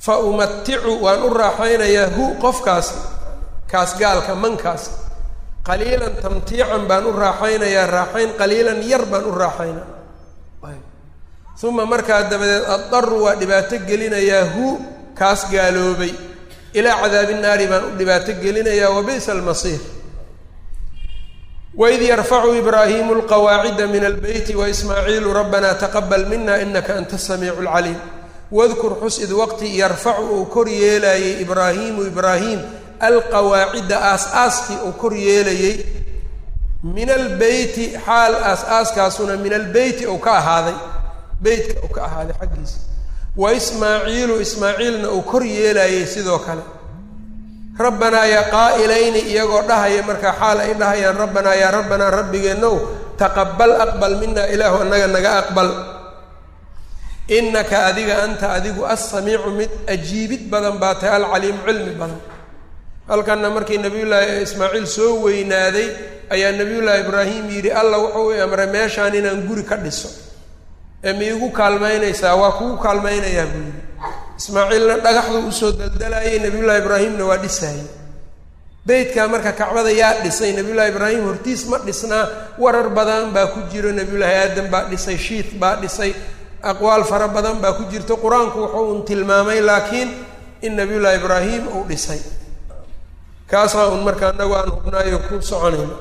fa umaticu waan u raaxaynayaa hu qofkaas kaas gaalka mankaas qaliilan tamtiican baan u raaxaynayaa raaxayn qaliilan yar baan u raaxaynaya uma markaa dabadeed addaru waa dhibaato gelinayaa hu kaas gaaloobay ilaa cadaabi naari baan u dhibaato gelinayaa wa bi'sa almasiir waid yarfacu ibraahimu alqawaacida min albeyti waismaaciilu rabbana taqabal mina inaka anta asamiicu alcaliim wadkur xus id waqti yarfacu uu kor yeelayey ibraahiimu ibraahim alqawaacida aas-aaskii uu kor yeelayey min albeyti xaal aas-aaskaasuna min albeyti uu ka ahaaday beytka uu ka ahaaday xaggiisa wa ismaaciilu ismaaciilna uu kor yeelayey sidoo kale rabbanaa yaa qaa'ilayni iyagoo dhahaya markaa xaal ay dhahayaan rabbanaa yaa rabbanaa rabbigeenow taqabal aqbal minaa ilaahu annaga naga aqbal innaka adiga anta adigu assamiicu mid ajiibid badan baa tahay alcaliimu cilmi badan halkanna markii nabiyullaahi ismaaciil soo weynaaday ayaa nabiyullaahi ibraahim yidhi alla wuxuu i amray meeshaan inaan guri ka dhiso ee ma iigu kaalmaynaysaa waa kugu kaalmaynayaa buu yidhi ismaaciilna dhagaxduu usoo daldalayay nabiyullaahi ibraahimna waa dhisaayey beytkaa marka kacbada yaa dhisay nabiyullaahi ibraahim hortiis ma dhisnaa warar badan baa ku jiro nabiyullaahi aadam baa dhisay shiit baa dhisay aqwaal fara badan baa ku jirto qur-aanku wuxuu un tilmaamay laakiin in nabiyullaahi ibraahim uu dhisay kaasaa un marka anagu aan hubnaayo ku soconayno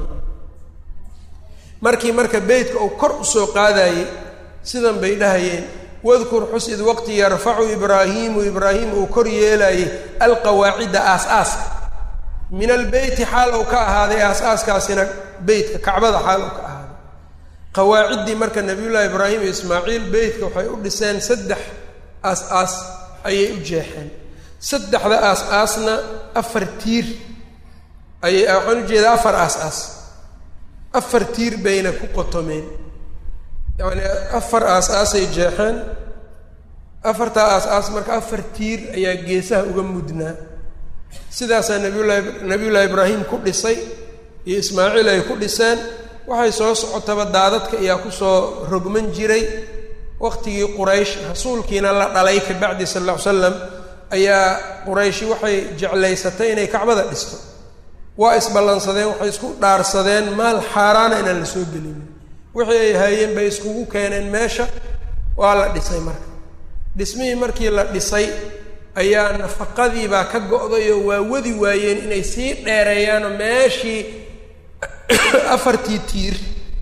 markii marka beytka uu kor usoo qaadayey sidan bay dhahayeen wadkur xus id waqti yarfacu ibraahiimu ibraahim uu kor yeelayey alqawaacida aas-aaska min albeyti xaal uu ka ahaaday aas-aaskaasina beytka kacbada xaal uu ka ahaaday qawaaciddii marka nabiyullaahi ibraahim iyo ismaaciil beytka waxay u dhiseen saddex aas-aas ayay u jeexeen saddexda aas-aasna afar tiir ayay waxaan ujeedaa afar aas-aas afar tiir bayna ku qotomeen yacni afar aas-aasay jeexeen afartaa aas-aas marka afar tiir ayaa geesaha uga mudnaa sidaasaa nabiyullahi nabiyullaahi ibraahim ku dhisay iyo ismaaciil ay ku dhiseen waxay soo socotaba daadadka ayaa kusoo rogman jiray waqtigii quraysh rasuulkiina la dhalay ka bacdi sal alla ly slam ayaa qurayshi waxay jeclaysatay inay kacbada dhisto waa isballansadeen waxay isku dhaarsadeen maal xaaraana inaan la soo gelin wixii ay haayeen bay iskugu keeneen meesha waa la dhisay marka dhismihii markii la dhisay ayaa nafaqadiibaa ka go-day oo waa wadi waayeen inay sii dheereeyaanoo meeshii afartii tiir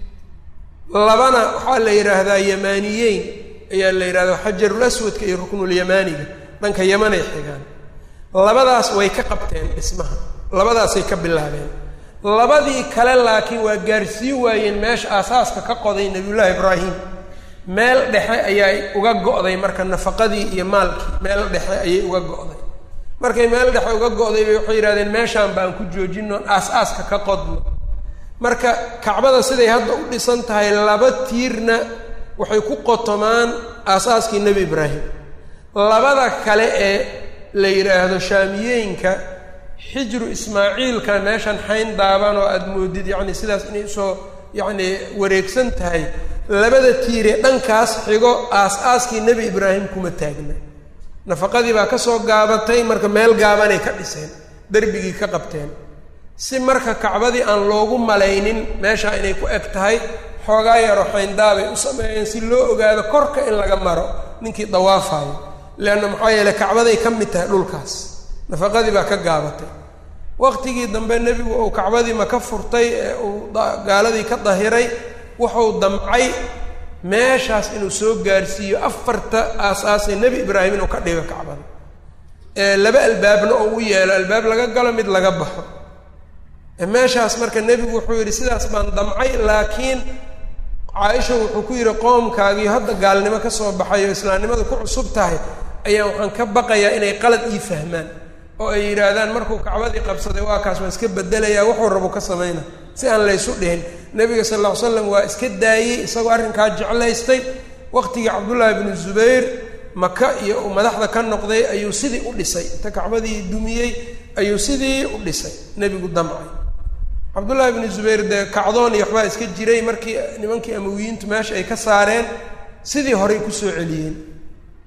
labana waxaa la yidhaahdaa yamaaniyeyn ayaa la yidhahdaa xajarul aswadka iyo ruknulyamaaniga dhanka yamanay xigaan labadaas way ka qabteen dhismaha labadaasay ka bilaabeen labadii kale laakiin waa gaarsiin waayeen meesha aasaaska ka qoday nabiyullaahi ibraahim meel dhexe ayay uga go'day marka nafaqadii iyo maalkii meel dhexe ayay uga go'day markay meel dhexe uga go'day bay waxay yidhahdeen meeshaan baan ku joojino aas-aaska ka qodno marka kacbada siday hadda u dhisan tahay laba tiirna waxay ku qotomaan aasaaskii nebi ibraahim labada kale ee la yidhaahdo shaamiyeenka xijru ismaaciilka meeshan xayn daaban oo aada moodid yacni sidaas inay usoo yacni wareegsan tahay labada tiire dhankaas xigo aas-aaskii nebi ibraahim kuma taagna nafaqadii baa ka soo gaabatay marka meel gaabanay ka dhiseen derbigii ka qabteen si marka kacbadii aan loogu malaynin meeshaa inay ku eg tahay xoogaa yaro xayndaabay u sameeyeen si loo ogaado korka in laga maro ninkii dawaafayo leanna maxaa yeeley kacbaday ka mid tahay dhulkaas nafaqadii baa ka gaabatay waqtigii dambe nebigu uu kacbadii ma ka furtay ee uu gaaladii ka dahiray wuxuu damcay meeshaas inuu soo gaarsiiyo afarta aas-aasee nebi ibraahim inuu ka dhigo kacbada ee laba albaabna oo u yeelo albaab laga galo mid laga baxo meeshaas marka nebigu wuxuu yidhi sidaas baan damcay laakiin caaisha wuxuu ku yidhi qoomkaagii hadda gaalnimo ka soo baxay oo islaamnimada ku cusub tahay ayaa waxaan ka baqayaa inay qalad ii fahmaan oo ay yidhaahdaan markuu kacbadii qabsaday waa kaas waa iska bedelayaa wuxuu rabo ka samayna si aan laysu dhihin nebiga sal lla ly slam waa iska daayey isagoo arrinkaa jeclaystay waqtigii cabdullaahi bnu zubayr maka iyo uu madaxda ka noqday ayuu sidii u dhisay inta kacbadii dumiyey ayuu sidii u dhisay nebigu damcay cabdullaahi bnu zubayr dee kacdoon iyo waxbaa iska jiray markii nimankii amawiyiintu meesha ay ka saareen sidii horey kusoo celiyeen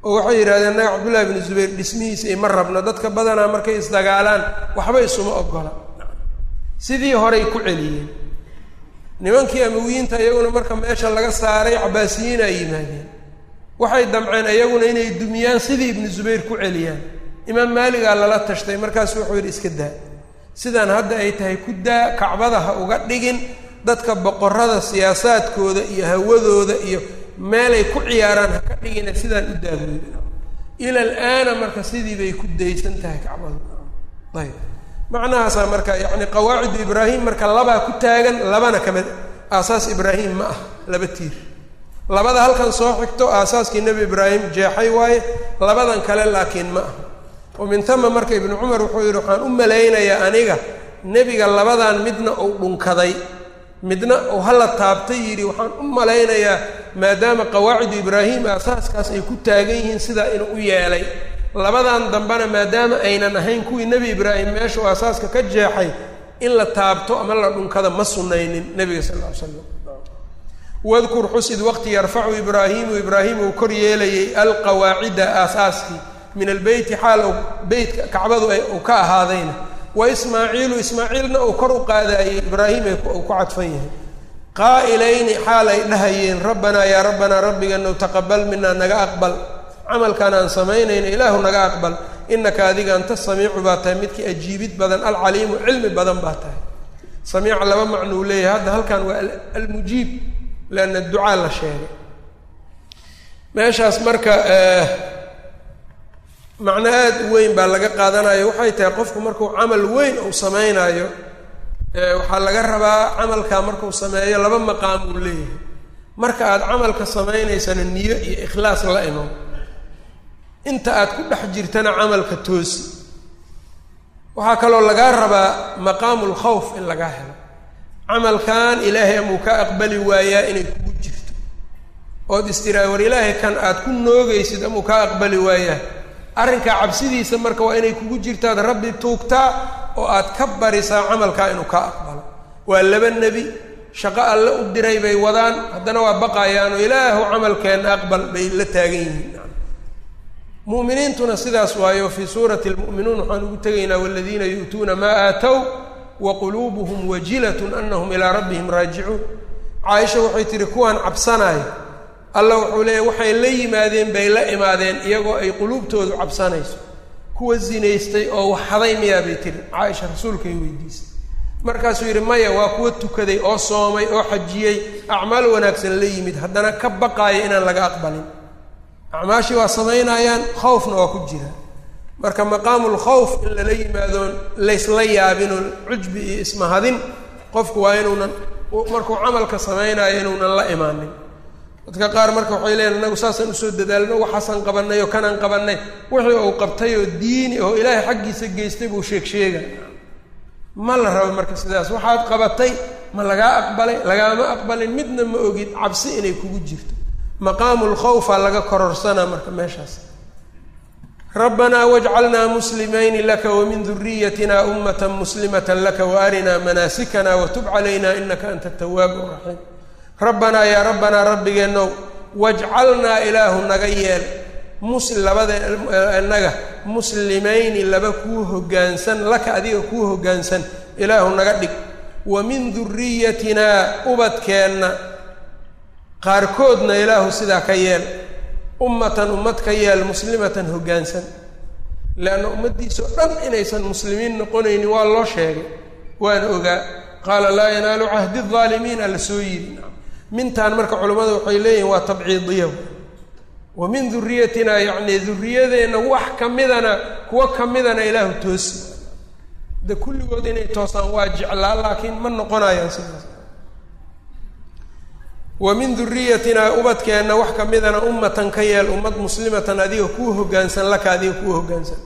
oo waxay yidhahdeen naga cabdullahi bnu zubayr dhismihiisa ima rabno dadka badanaa markay isdagaalaan waxba isuma ogola sidii horay ku celiyeen nimankii amawiyiinta iyaguna marka meesha laga saaray cabaasiyiin ay yimaadeen waxay damceen iyaguna inay dumiyaan sidii ibnu zubayr ku celiyaan imaam maaligaa lala tashtay markaasu wuxuu yidhi iska daa sidaan hadda ay tahay ku daa kacbada ha uga dhigin dadka boqorada siyaasaadkooda iyo hawadooda iyo meelay ku ciyaaraan ha ka dhigina sidaan u daabooda ila alaana marka sidii bay ku daysan tahay kacbadu ayb macnahaasaa marka yacni qawaacidu ibraahim marka labaa ku taagan labana kamid aasaas ibraahim ma ah laba tiir labada halkan soo xigto aasaaskii nebi ibraahim jeexay waaye labadan kale laakiin ma ah wa min tama marka ibnu cumar wuxuu yidhi waxaan u malaynayaa aniga nebiga labadan midna uu dhunkaday midna uu hala taabtay yidhi waxaan u malaynayaa maadaama qawaacidu ibraahim aasaaskaas ay ku taagan yihiin sidaa inuu u yeelay labadan dambena maadaama aynan ahayn kuwii nebi ibraahim meeshuu aasaaska ka jeexay in la taabto ama la dhunkada ma sunnaynin nebiga sal lla ly slam wadkur xusid waqti yarfacu ibraahimu ibraahim uu kor yeelayay alqawaacida aasaaskii min albeyti xaal u beytka kacbadu uu ka ahaadayna wa ismaaciilu ismaaciilna uu kor u qaadaayey ibraahim uu ku cadfan yahay qaa'ilayni xaal ay dhahayeen rabbanaa yaa rabbanaa rabbiganow taqabal minaa naga aqbal camalkan aan samaynayna ilaahu naga aqbal inaka adiga anta samiicu baa tahay midkii ajiibid badan alcaliimu cilmi badan baa tahay samiica laba macnuu leeyahay hadda halkan waa almujiib leanna ducaa la sheegay meeshaas marka macno aada u weyn baa laga qaadanayo waxay tahay qofku markuu camal weyn uu samaynayo waxaa laga rabaa camalkaa markuu sameeyo laba maqaam uu leeyahay marka aad camalka samaynaysana niyo iyo ikhlaas la imo inta aad ku dhex jirtana camalka toosi waxaa kaloo lagaa rabaa maqaamu lkhawf in lagaa helo camalkan ilaahay amuu ka aqbali waayaa inay kugu jirto ood istiraa war ilaahay kan aad ku noogaysid amuu kaa aqbali waayaa arrinkaa cabsidiisa marka waa inay kugu jirtaad rabbi tuugtaa oo aad ka barisaa camalkaa inuu kaa aqbalo waa laba nebi shaqo alle u diray bay wadaan haddana waa baqayaanoo ilaahu camalkeenna aqbal bay la taagan yihiin mu'miniintuna sidaas waayo fii suurati lmu'minuun waxaan ugu tegaynaa waladiina yu'tuuna maa aatow wa quluubuhum wajilatun anahum ilaa rabbihim raajicuun caaisha waxay tihi kuwaan cabsanaayo alla wuxuu leeyahy waxay la yimaadeen bay la imaadeen iyagoo ay quluubtoodu cabsanayso kuwa zinaystay oo waxhaday miyaa bay tihi caaisha rasuulkay weydiisay markaasuu yidhi maya waa kuwa tukaday oo soomay oo xajiyey acmaal wanaagsan la yimid haddana ka baqaaya inaan laga aqbalin acmaashii waa samaynayaan khawfna waa ku jira marka maqaamu lkhawf in lala yimaadoon laysla yaabinoo cujbi iyo ismahadin qofku waa inuunan markuu camalka samaynayo inuunan la imaanin dadka qaar marka waxay leeyiin inagu saasaan usoo dadaalno waxaasaan qabanay oo kanaan qabanay wixii uu qabtay oo diini oo ilaahay xaggiisa geystay buu sheeg sheega ma la rabo marka sidaas waxaad qabatay ma lagaa aqbalay lagaama aqbalin midna ma ogid cabsi inay kugu jirto maqaamu lkhawfa laga kororsanaa marka meeshaas rabbanaa wajcalnaa muslimayni laka wamin duriyatina ummata muslimata laka waarinaa manaasikana watub calayna inaka anta atawaabu raxiim rabbanaa yaa rabbanaa rabbigeenow wajcalnaa ilaahu naga yeel mus labada naga muslimayni laba kuu hoggaansan laka adiga kuu hoggaansan ilaahu naga dhig wa min duriyatinaa ubadkeenna qaarkoodna ilaahu sidaa ka yeel ummatan ummad ka yeel muslimatan hoggaansan leanna ummaddiisao dhan inaysan muslimiin noqonaynin waa loo sheegay waana ogaa qaala laa yanaalu cahdi aalimiin alla soo yidhi mintaan marka culimmadu waxay leeyihin waa tabciidiya wa min duriyatinaa yacni duriyadeenna wax ka midana kuwo ka midana ilaahu toosi de kulligood inay toosaan waa jeclaa laakiin ma noqonayaan sidaas wa min duriyatinaa ubadkeenna wax ka midana ummatan ka yeel ummad muslimatan adiga kuu hoggaansan laka adiga kuu hoggaansan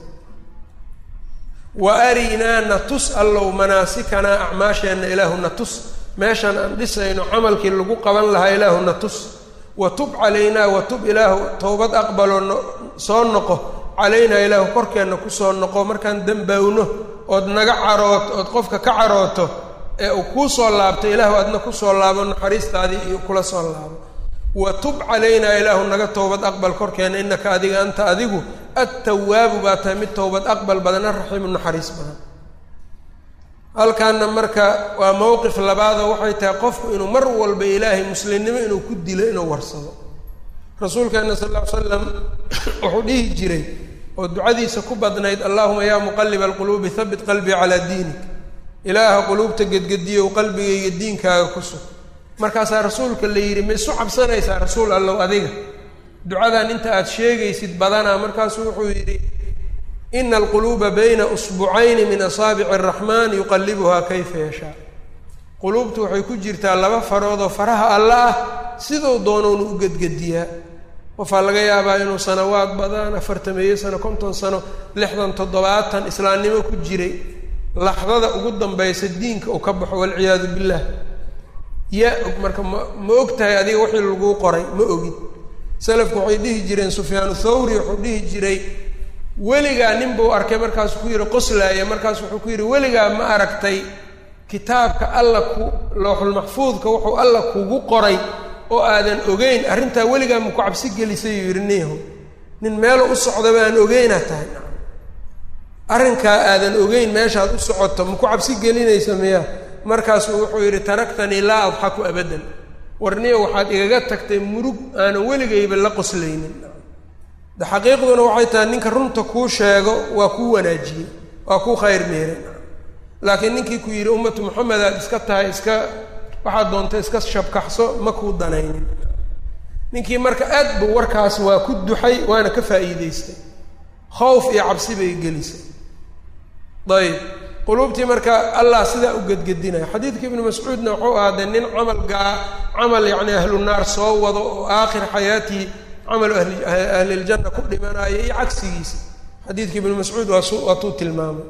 wa arinaa na tus allow manaasikana acmaasheenna ilaahu na tus meeshaan aan dhisayno camalkii lagu qaban lahaa ilaahu na tus wa tub calaynaa wa tub ilaahu towbad aqbaloo no soo noqo calaynaa ilaahu korkeenna kusoo noqo markaan dembowno ood naga carooto ood qofka ka carooto ee uu kuu soo laabto ilaahu adna kusoo laabo naxariistaadii iyo kula soo laabo wa tub calaynaa ilaahu naga towbad aqbal korkeena innaka adiga anta adigu attawaabu baa tahay mid towbad aqbal badan araxiimu naxariis badan halkaana marka waa mowqif labaadoo waxay tahay qofku inuu mar walba ilaahay muslimnimo inuu ku dilo inuu warsado rasuulkeena sal lla ly slam wuxuu dhihi jiray oo ducadiisa ku badnayd allahuma yaa muqaliba alquluubi habit qalbii calaa diinik ilaaha quluubta gedgediyow qalbigayga diinkaaga ku sug markaasaa rasuulka la yidhi ma isu cabsanaysaa rasuul allow adiga ducadan inta aada sheegaysid badanaa markaasuu wuxuu yidhi ina alquluuba bayna usbucayni min asaabici araxmaan yuqallibuhaa kayfa yashaa quluubtu waxay ku jirtaa laba faroodoo faraha alla ah siduu doonounu u gedgediyaa qofaa laga yaabaa inuu sanawaad badan afartameeyo sano konton sano lixdan toddobaatan islaamnimo ku jiray laxdada ugu dambaysa diinka uu ka baxo walciyaadu billaah yaa og marka ma ma og tahay adiga wixii laguu qoray ma ogid salafku waxay dhihi jireen sufyaanu thawri wuxuu dhihi jiray weligaa nin buu arkay markaasuu ku yidhi qoslaaya markaas wuxuu ku yidhi weligaa ma aragtay kitaabka alla ku looxulmaxfuudka wuxuu alla kugu qoray oo aadan ogeyn arrintaa weligaa maku cabsi gelisay yuu yidhi niyaho nin meelo u socdaba aan ogeynaa tahay arrinkaa aadan ogeyn meeshaad u socoto maku cabsi gelinaysa miya markaasuu wuxuu yidhi taraktanii laa adxaku abadan warniya waxaad igaga tagtay murug aanan weligayba la qoslaynin de xaqiiqduna waxay tahay ninka runta kuu sheego waa kuu wanaajiyey waa kuu khayr meeray laakiin ninkii ku yidhi ummatu moxamed aad iska tahay iska waxaad doonta iska shabkaxso ma kuu danaynin ninkii marka aad buu warkaas waa ku duxay waana ka faa'iidaystay khowf iyo cabsi bay gelisay ayb quluubtii marka allah sidaa u gedgedinaya xadiidka ibnu mascuudna wuxuu ahaadee nin camal gaa camal yacni ahlu naar soo wado oo aakhir xayaatihi camalu ahli ahliljanna ku dhimanaayo iyo cagsigiisa xadiidka ibnu mascuud waasu waatuu tilmaamay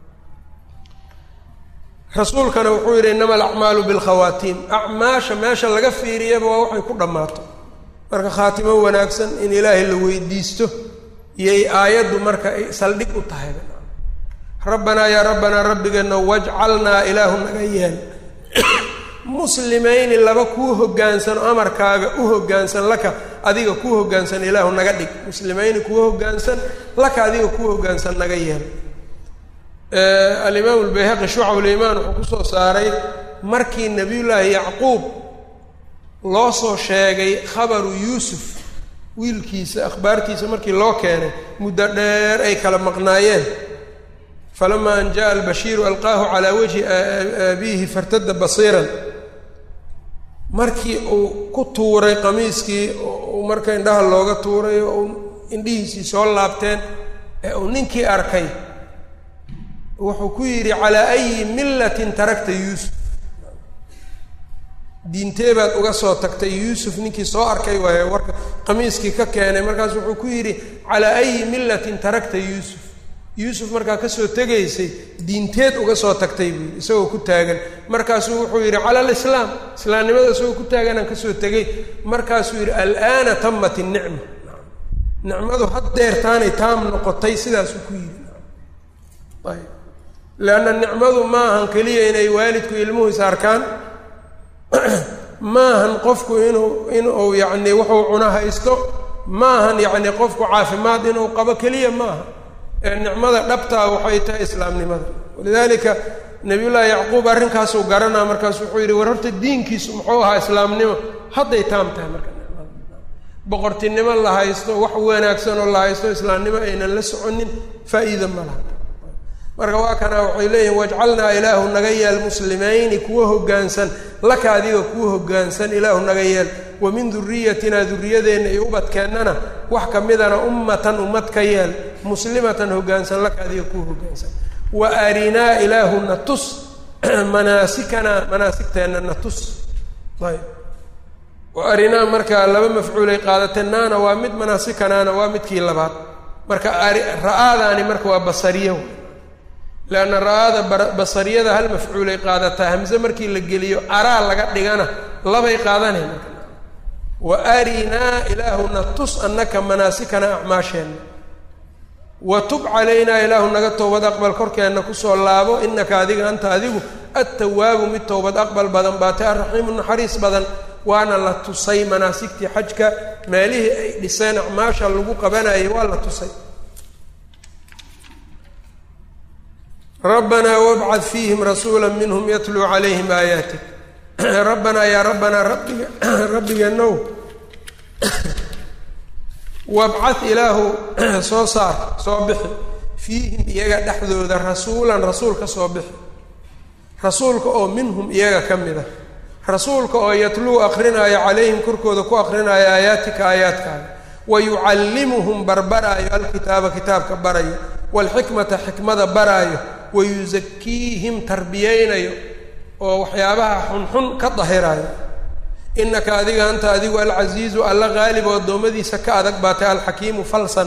rasuulkana wuxuu yidhi innama alacmaalu bilkhawaatiim acmaasha meesha laga fiiriyaba waa waxay ku dhammaato marka khaatimo wanaagsan in ilaahay la weydiisto iyay aayaddu marka ay saldhig u tahay rabbanaa yaa rabbanaa rabbigeena wajcalnaa ilaahu naga yeel muslimayni laba kuu hogaansano amarkaaga u hoggaansan laka adiga kuu hoggaansan ilaahu naga dhig muslimayni kuu hoggaansan laka adiga kuu hoggaansan naga yeel alimaamu lbayhaqi shucabul-imaan wuxuu kusoo saaray markii nebiyullaahi yacquub loo soo sheegay khabaru yuusuf wiilkiisa akhbaartiisa markii loo keenay muddo dheer ay kala maqnaayeen falamaa an jaءa albashiiru alqaahu calaa wajhi abiihi fartada basiiran markii uu ku tuuray qamiiskii uu marka indhaha looga tuuray oo uu indhihiisii soo laabteen ee uu ninkii arkay wuxuu ku yidhi calaa ayi millatin tarakta yuusuf diintee baad uga soo tagtay yuusuf ninkii soo arkay waaye warka qamiiskii ka keenay markaas wuxuu ku yidhi calaa ayi millatin tarakta yuusuf yuusuf markaa kasoo tegaysay diinteed uga soo tagtay buu yidhi isagoo ku taagan markaasuu wuxuu yidhi cala alislaam islaamnimada isagoo ku taaganaan kasoo tegay markaasuu yidhi alaana tamat innicma nicmadu haddeertaanay taam noqotay sidaasuu ku yidhi ayb leanna nicmadu maahan keliya inay waalidku ilmuhu is arkaan maahan qofku inuu inuu yacni wuxuu cuno haysto maahan yacni qofku caafimaad inuu qabo keliya maaha ee nicmada dhabtaa waxay tahay islaamnimada walidaalika nabiyullaahi yacquub arrinkaasuu garanaa markaasu wuxuu yidhi war horta diinkiisu muxuu ahaa islaamnimo hadday taam tahay marka nicmada boqortinimo la haysto wax wanaagsan oo la haysto islaamnimo aynan la soconin faa'iida ma laha marka waa kana waxay leeyihin wajcalnaa ilaahu naga yeel muslimayni kuwa hoggaansan laka adiga kuwa hoggaansan ilaahu naga yeel wa min duriyatina duriyadeenna iyo ubadkeennana wax ka midana ummatan ummad ka yeel muslimatan hoggaansan laka adiga kuwa hoggaansan wa arinaa ilaahu na tus manaasikana manaasigteenna na tus ayb wa arinaa marka laba mafcuulay qaadatee naana waa mid manaasikanaana waa midkii labaad marka ra-aadaani marka waa basariyo leanna ra-aada basariyada hal mafcuulay qaadataa hamse markii la geliyo araa laga dhigana labay qaadanay marka wa arinaa ilaahuna tus annaka manaasikana acmaasheenna wa tub calaynaa ilaahu naga towbad aqbal korkeenna kusoo laabo inaka adiga anta adigu attawaabu mid towbad aqbal badan baatay alraxiimu naxariis badan waana la tusay manaasigtii xajka meelihii ay dhiseen acmaasha lagu qabanayay waa la tusay rabbanaa wabcad fiihim rasuula minhum yatluu calayhim aayaatik rabbanaa yaa rabbanaa rabbiga rabbigeenow wabcad ilaahu soo saar soo bixi fiihim iyaga dhexdooda rasuulan rasuul ka soo bixi rasuulka oo minhum iyaga ka mid a rasuulka oo yatluu akrinaayo calayhim korkooda ku akrinaayo aayaatika aayaadkaaga wa yucallimuhum barbaraayo alkitaaba kitaabka barayo waalxikmata xikmada baraayo wa yusakiihim tarbiyeynayo oo waxyaabaha xunxun ka dahiraayo innaka adiga anta adigu alcasiizu alla qaalib oo addoommadiisa ka adag baatay alxakiimu falsan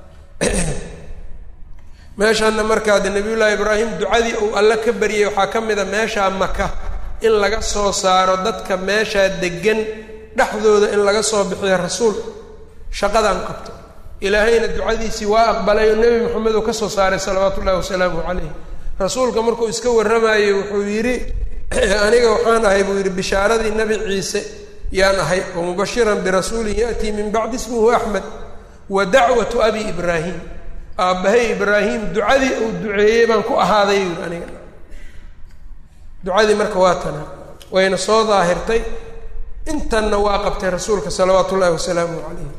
meeshaana markaa de nabiyullaahi ibraahim ducadii uu alle ka baryay waxaa ka mid a meeshaa maka in laga soo saaro dadka meeshaa degan dhexdooda in laga soo bixiyo rasuul shaqadan qabto ilaahayna ducadiisii waa aqbalay oo nebi moxamed uu ka soo saaray salawaatu ullahi wasalaamu calayh rasuulka markuu iska warramayey wuxuu yidhi aniga waxaan ahay buu yidhi bishaaradii nebi ciise yaan ahay wa mubashiran birasuulin ya'tii min bacdi ismuhu axmed wa dacwatu abi ibraahim aabbahay ibraahim ducadii uu duceeyey baan ku ahaaday yidhi aniga ducadii marka waa tana wayna soo daahirtay intanna waa qabtay rasuulka salawaatu ullahi wasalaamu calayh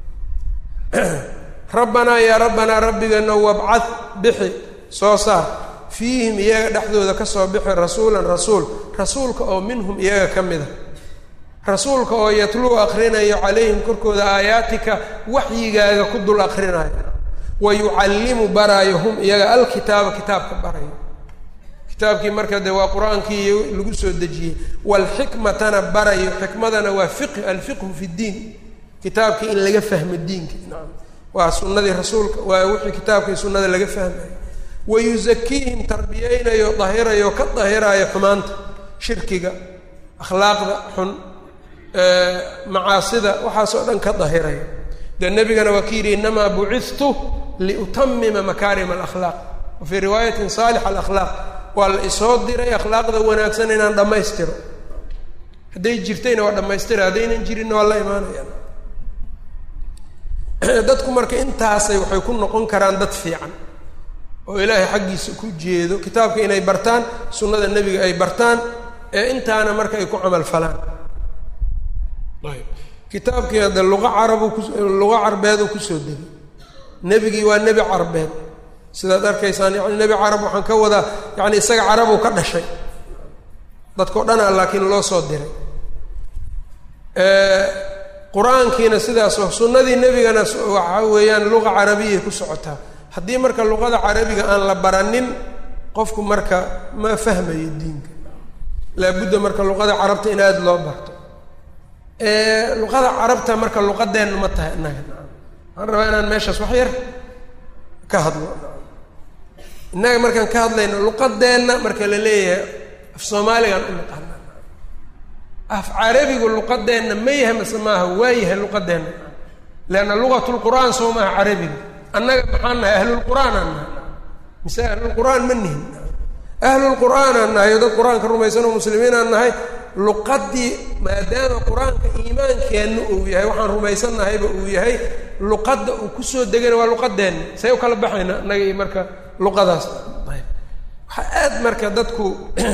rabbanaa yaa rabbanaa rabbigeena wabcad bixi soo saar fiihim iyaga dhexdooda ka soo bixi rasuulan rasuul rasuulka oo minhum iyaga ka mid a rasuulka oo yatluu akrinayo calayhim korkooda aayaatika waxyigaaga ku dul akrinayo wa yucallimu baraayo hum iyaga alkitaaba kitaabka barayo kitaabkii marka dee waa qur-aankii lagu soo dejiyey waalxikmatana barayo xikmadana waa fiqh alfiqhu fi ddiin kitaabkii in laga fahmo diinka nacam waa sunnadii rasuulka waa wixii kitaabkii sunnada laga fahmayo wa yusakiihim tarbiyeynayo dahirayo ka dahiraayo xumaanta shirkiga akhlaaqda xun macaasida waxaasoo dhan ka dahirayo dee nebigana waa ka yidhi inamaa bucidtu liutamima makaarima alakhlaaq wa fii riwaayatin saalix alakhlaaq waa la isoo diray akhlaaqda wanaagsan inaan dhammaystiro hadday jirtayna waa dhammaystira haddaynan jirinna waa la imaanayaan dadku marka intaasay waxay ku noqon karaan dad fiican oo ilaahay xaggiisa ku jeedo kitaabka inay bartaan sunnada nebiga ay bartaan ee intaana marka ay ku camal falaan ayb kitaabkii hadde luqa carabu ku luqa carbeeduu kusoo degay nebigii waa nebi carbeed sidaad arkaysaan yani nebi carab waxaan ka wadaa yani isaga carabuu ka dhashay dadkao dhana laakiin loo soo diray qur-aankiina sidaas sunnadii nebigana waxa weeyaan luqa carabiyay ku socotaa haddii marka luqada carabiga aan la baranin qofku marka ma fahmayo diinka laabudda marka luqada carabta in aada loo barto luqada carabta marka luqadeenna ma tahay innaga waxaan rabaa inaan meeshaas wax yar ka hadlo innaga markaan ka hadlayno luqadeenna marka la leeyahay af soomaaligaan u naqaana af carabigu luqadeenna ma yahay mase maaha waa yahay luqadeenna leanna lugat lqur'aan soo maaha carabiga annaga maxaan nahay ahlulqur'aan aan nahay mise ahlulqur'aan ma nihin ahlulqur'aan aan nahay oo dad qur-aanka rumaysan oo muslimiin aan nahay luqadii maadaama qur-aanka iimaankeenna uu yahay waxaan rumaysannahayba uu yahay luqadda uu kusoo degana waa luqadeenna say u kala baxayna annaga iyo marka luqadaas ayb waxaa aad marka dadku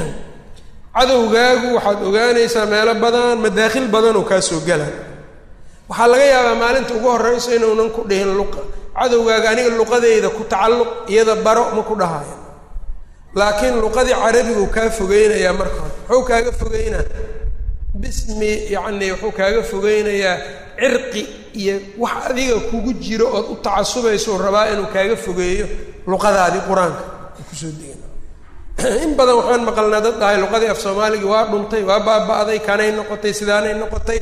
cadowgaagu waxaad ogaanaysaa meelo badan madaakhil badan oo kaa soo gala waxaa laga yaabaa maalinta ugu horreyso inuunan ku dhihin luqa cadowgaaga aniga luqadeyda ku tacalluq iyada baro ma ku dhahaayo laakiin luqadii carabigu kaa fogeynayaa marka hore muxuu kaaga fogeynaa bismi yacni wuxuu kaaga fogeynayaa cirqi iyo wax adiga kugu jiro ood u tacasubayso rabaa inuu kaaga fogeeyo luqadaadii qur-aanka u kusoo degana in badan waxaan maqalnaa dad dhahay luqadii af soomaaligi waa dhuntay waa baaba-day kanay noqotay sidaanay noqotay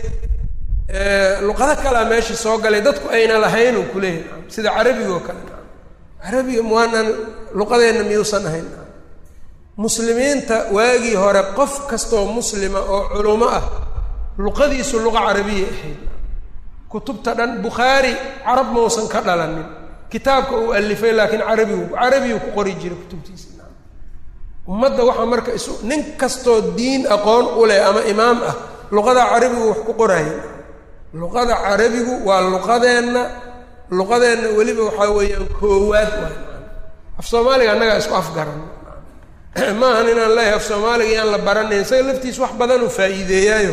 luqado kalea meeshii soo galay dadku ayna lahayn uu kuleeyahy sida carabiga oo kale carabiga muwaanan luqadeenna miyuusan ahayn muslimiinta waagii hore qof kastoo muslima oo culummo ah luqadiisu luqa carabiya ahayd kutubta dhan bukhaari carab mausan ka dhalanin kitaabka uu alifay laakiin carabigu carabigu ku qori jiray kutubtiisa ummadda waxaa marka isu nin kastoo diin aqoon u leh ama imaam ah luqada carabigu wax ku qoraya luqada carabigu waa luqadeenna luqadeenna weliba waxaa weeyaan koowaad waay af soomaaliga annagaa isku afgaran ma ahan inaan leeyahay af soomaaliga iyaan la baranayn isaga laftiis wax badan uu faa'iideeyaayo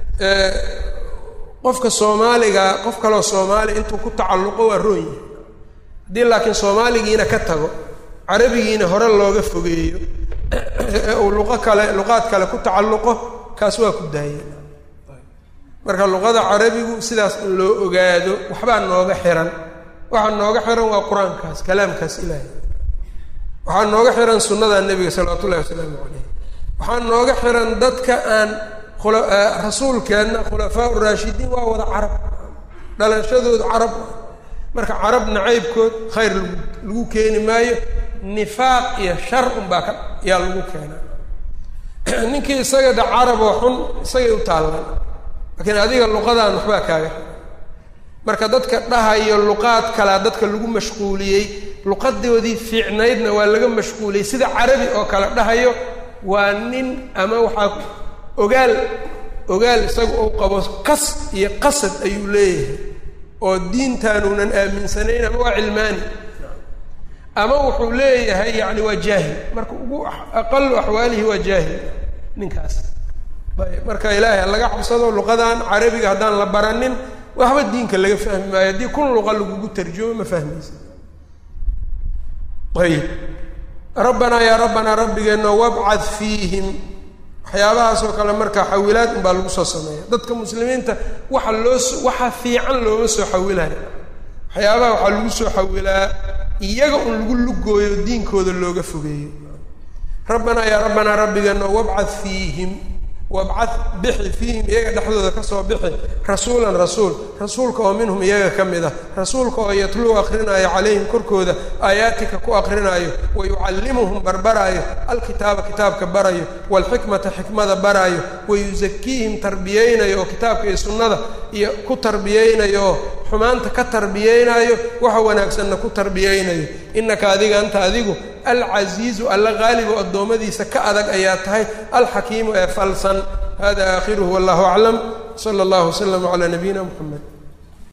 qofka soomaaliga qof kaloo soomaaliya intuu ku tacalluqo waa roon yahay haddii laakiin soomaaligiina ka tago carabigiina hore looga fogeeyo uu luqo kale luqaad kale ku tacalluqo kaas waa ku daaya marka luqada carabigu sidaas in loo ogaado waxbaa nooga xiran waxaa nooga xiran waa qur-aankaas kalaamkaas ilaahay waxaa nooga xiran sunnada nebiga salawaatu ullahi wasalaamu caleyh waxaa nooga xiran dadka aan rasuulkeenna khulafaa uraashidiin waa wada carab dhalashadooda carab marka carab nacaybkood khayr lagu lagu keeni maayo nifaaq iyo shar unbaa ka yaa lagu keenaa ninkii isaga da caraboo xun isagay u taallaan laakiin adiga luqadaan waxbaa kaaga marka dadka dhahayo luqaad kalea dadka lagu mashquuliyey luqadoodii fiicnaydna waa laga mashquuliyey sida carabi oo kale dhahayo waa nin ama waxaa ogaal ogaal isaga uu qabo kas iyo qasad ayuu leeyahay oo diintaanuunan aaminsanayn ama waa cilmaani ama wuxuu leeyahay yacni waa jaahil marka ugu aqalu axwaalihi waa jaahil ninkaas ayb marka ilaahay laga cabsado luqadan carabiga haddaan la baranin waxba diinka laga fahmi maayo haddii kun luqa lagugu tarjumo ma fahmaysa ayib rabbanaa yaa rabbanaa rabbigeenno wabcad fiihim waxyaabahaasoo kale marka xawilaad unbaa lagu soo sameeya dadka muslimiinta waxa loo waxa fiican looma soo xawilayo waxyaabaha waxaa lagu soo xawilaa iyaga un lagu lugooyo diinkooda looga fogeeyo rabbanaa yaa rabbanaa rabbigeenno wabcad fiihim wabcad bixi fiihim iyaga dhexdooda kasoo bixi rasuulan rasuul rasuulka oo minhum iyaga ka mid ah rasuulka oo yatluu akrinaayo calayhim korkooda aayaatika ku akrinaayo wa yucallimuhum barbaraayo alkitaaba kitaabka barayo waalxikmata xikmada baraayo wa yusakiihim tarbiyeynayo oo kitaabka iyo sunnada iyo ku tarbiyeynayo oo xumaanta ka tarbiyeynayo waxa wanaagsanna ku tarbiyeynayo innaka adiga anta adigu alcasiizu alla qaalibo addoommadiisa ka adag ayaa tahay alxakiimu ee falsan hada aakhiruhu wallahu aclam sala allahu waslama calaa nabiyina muxamed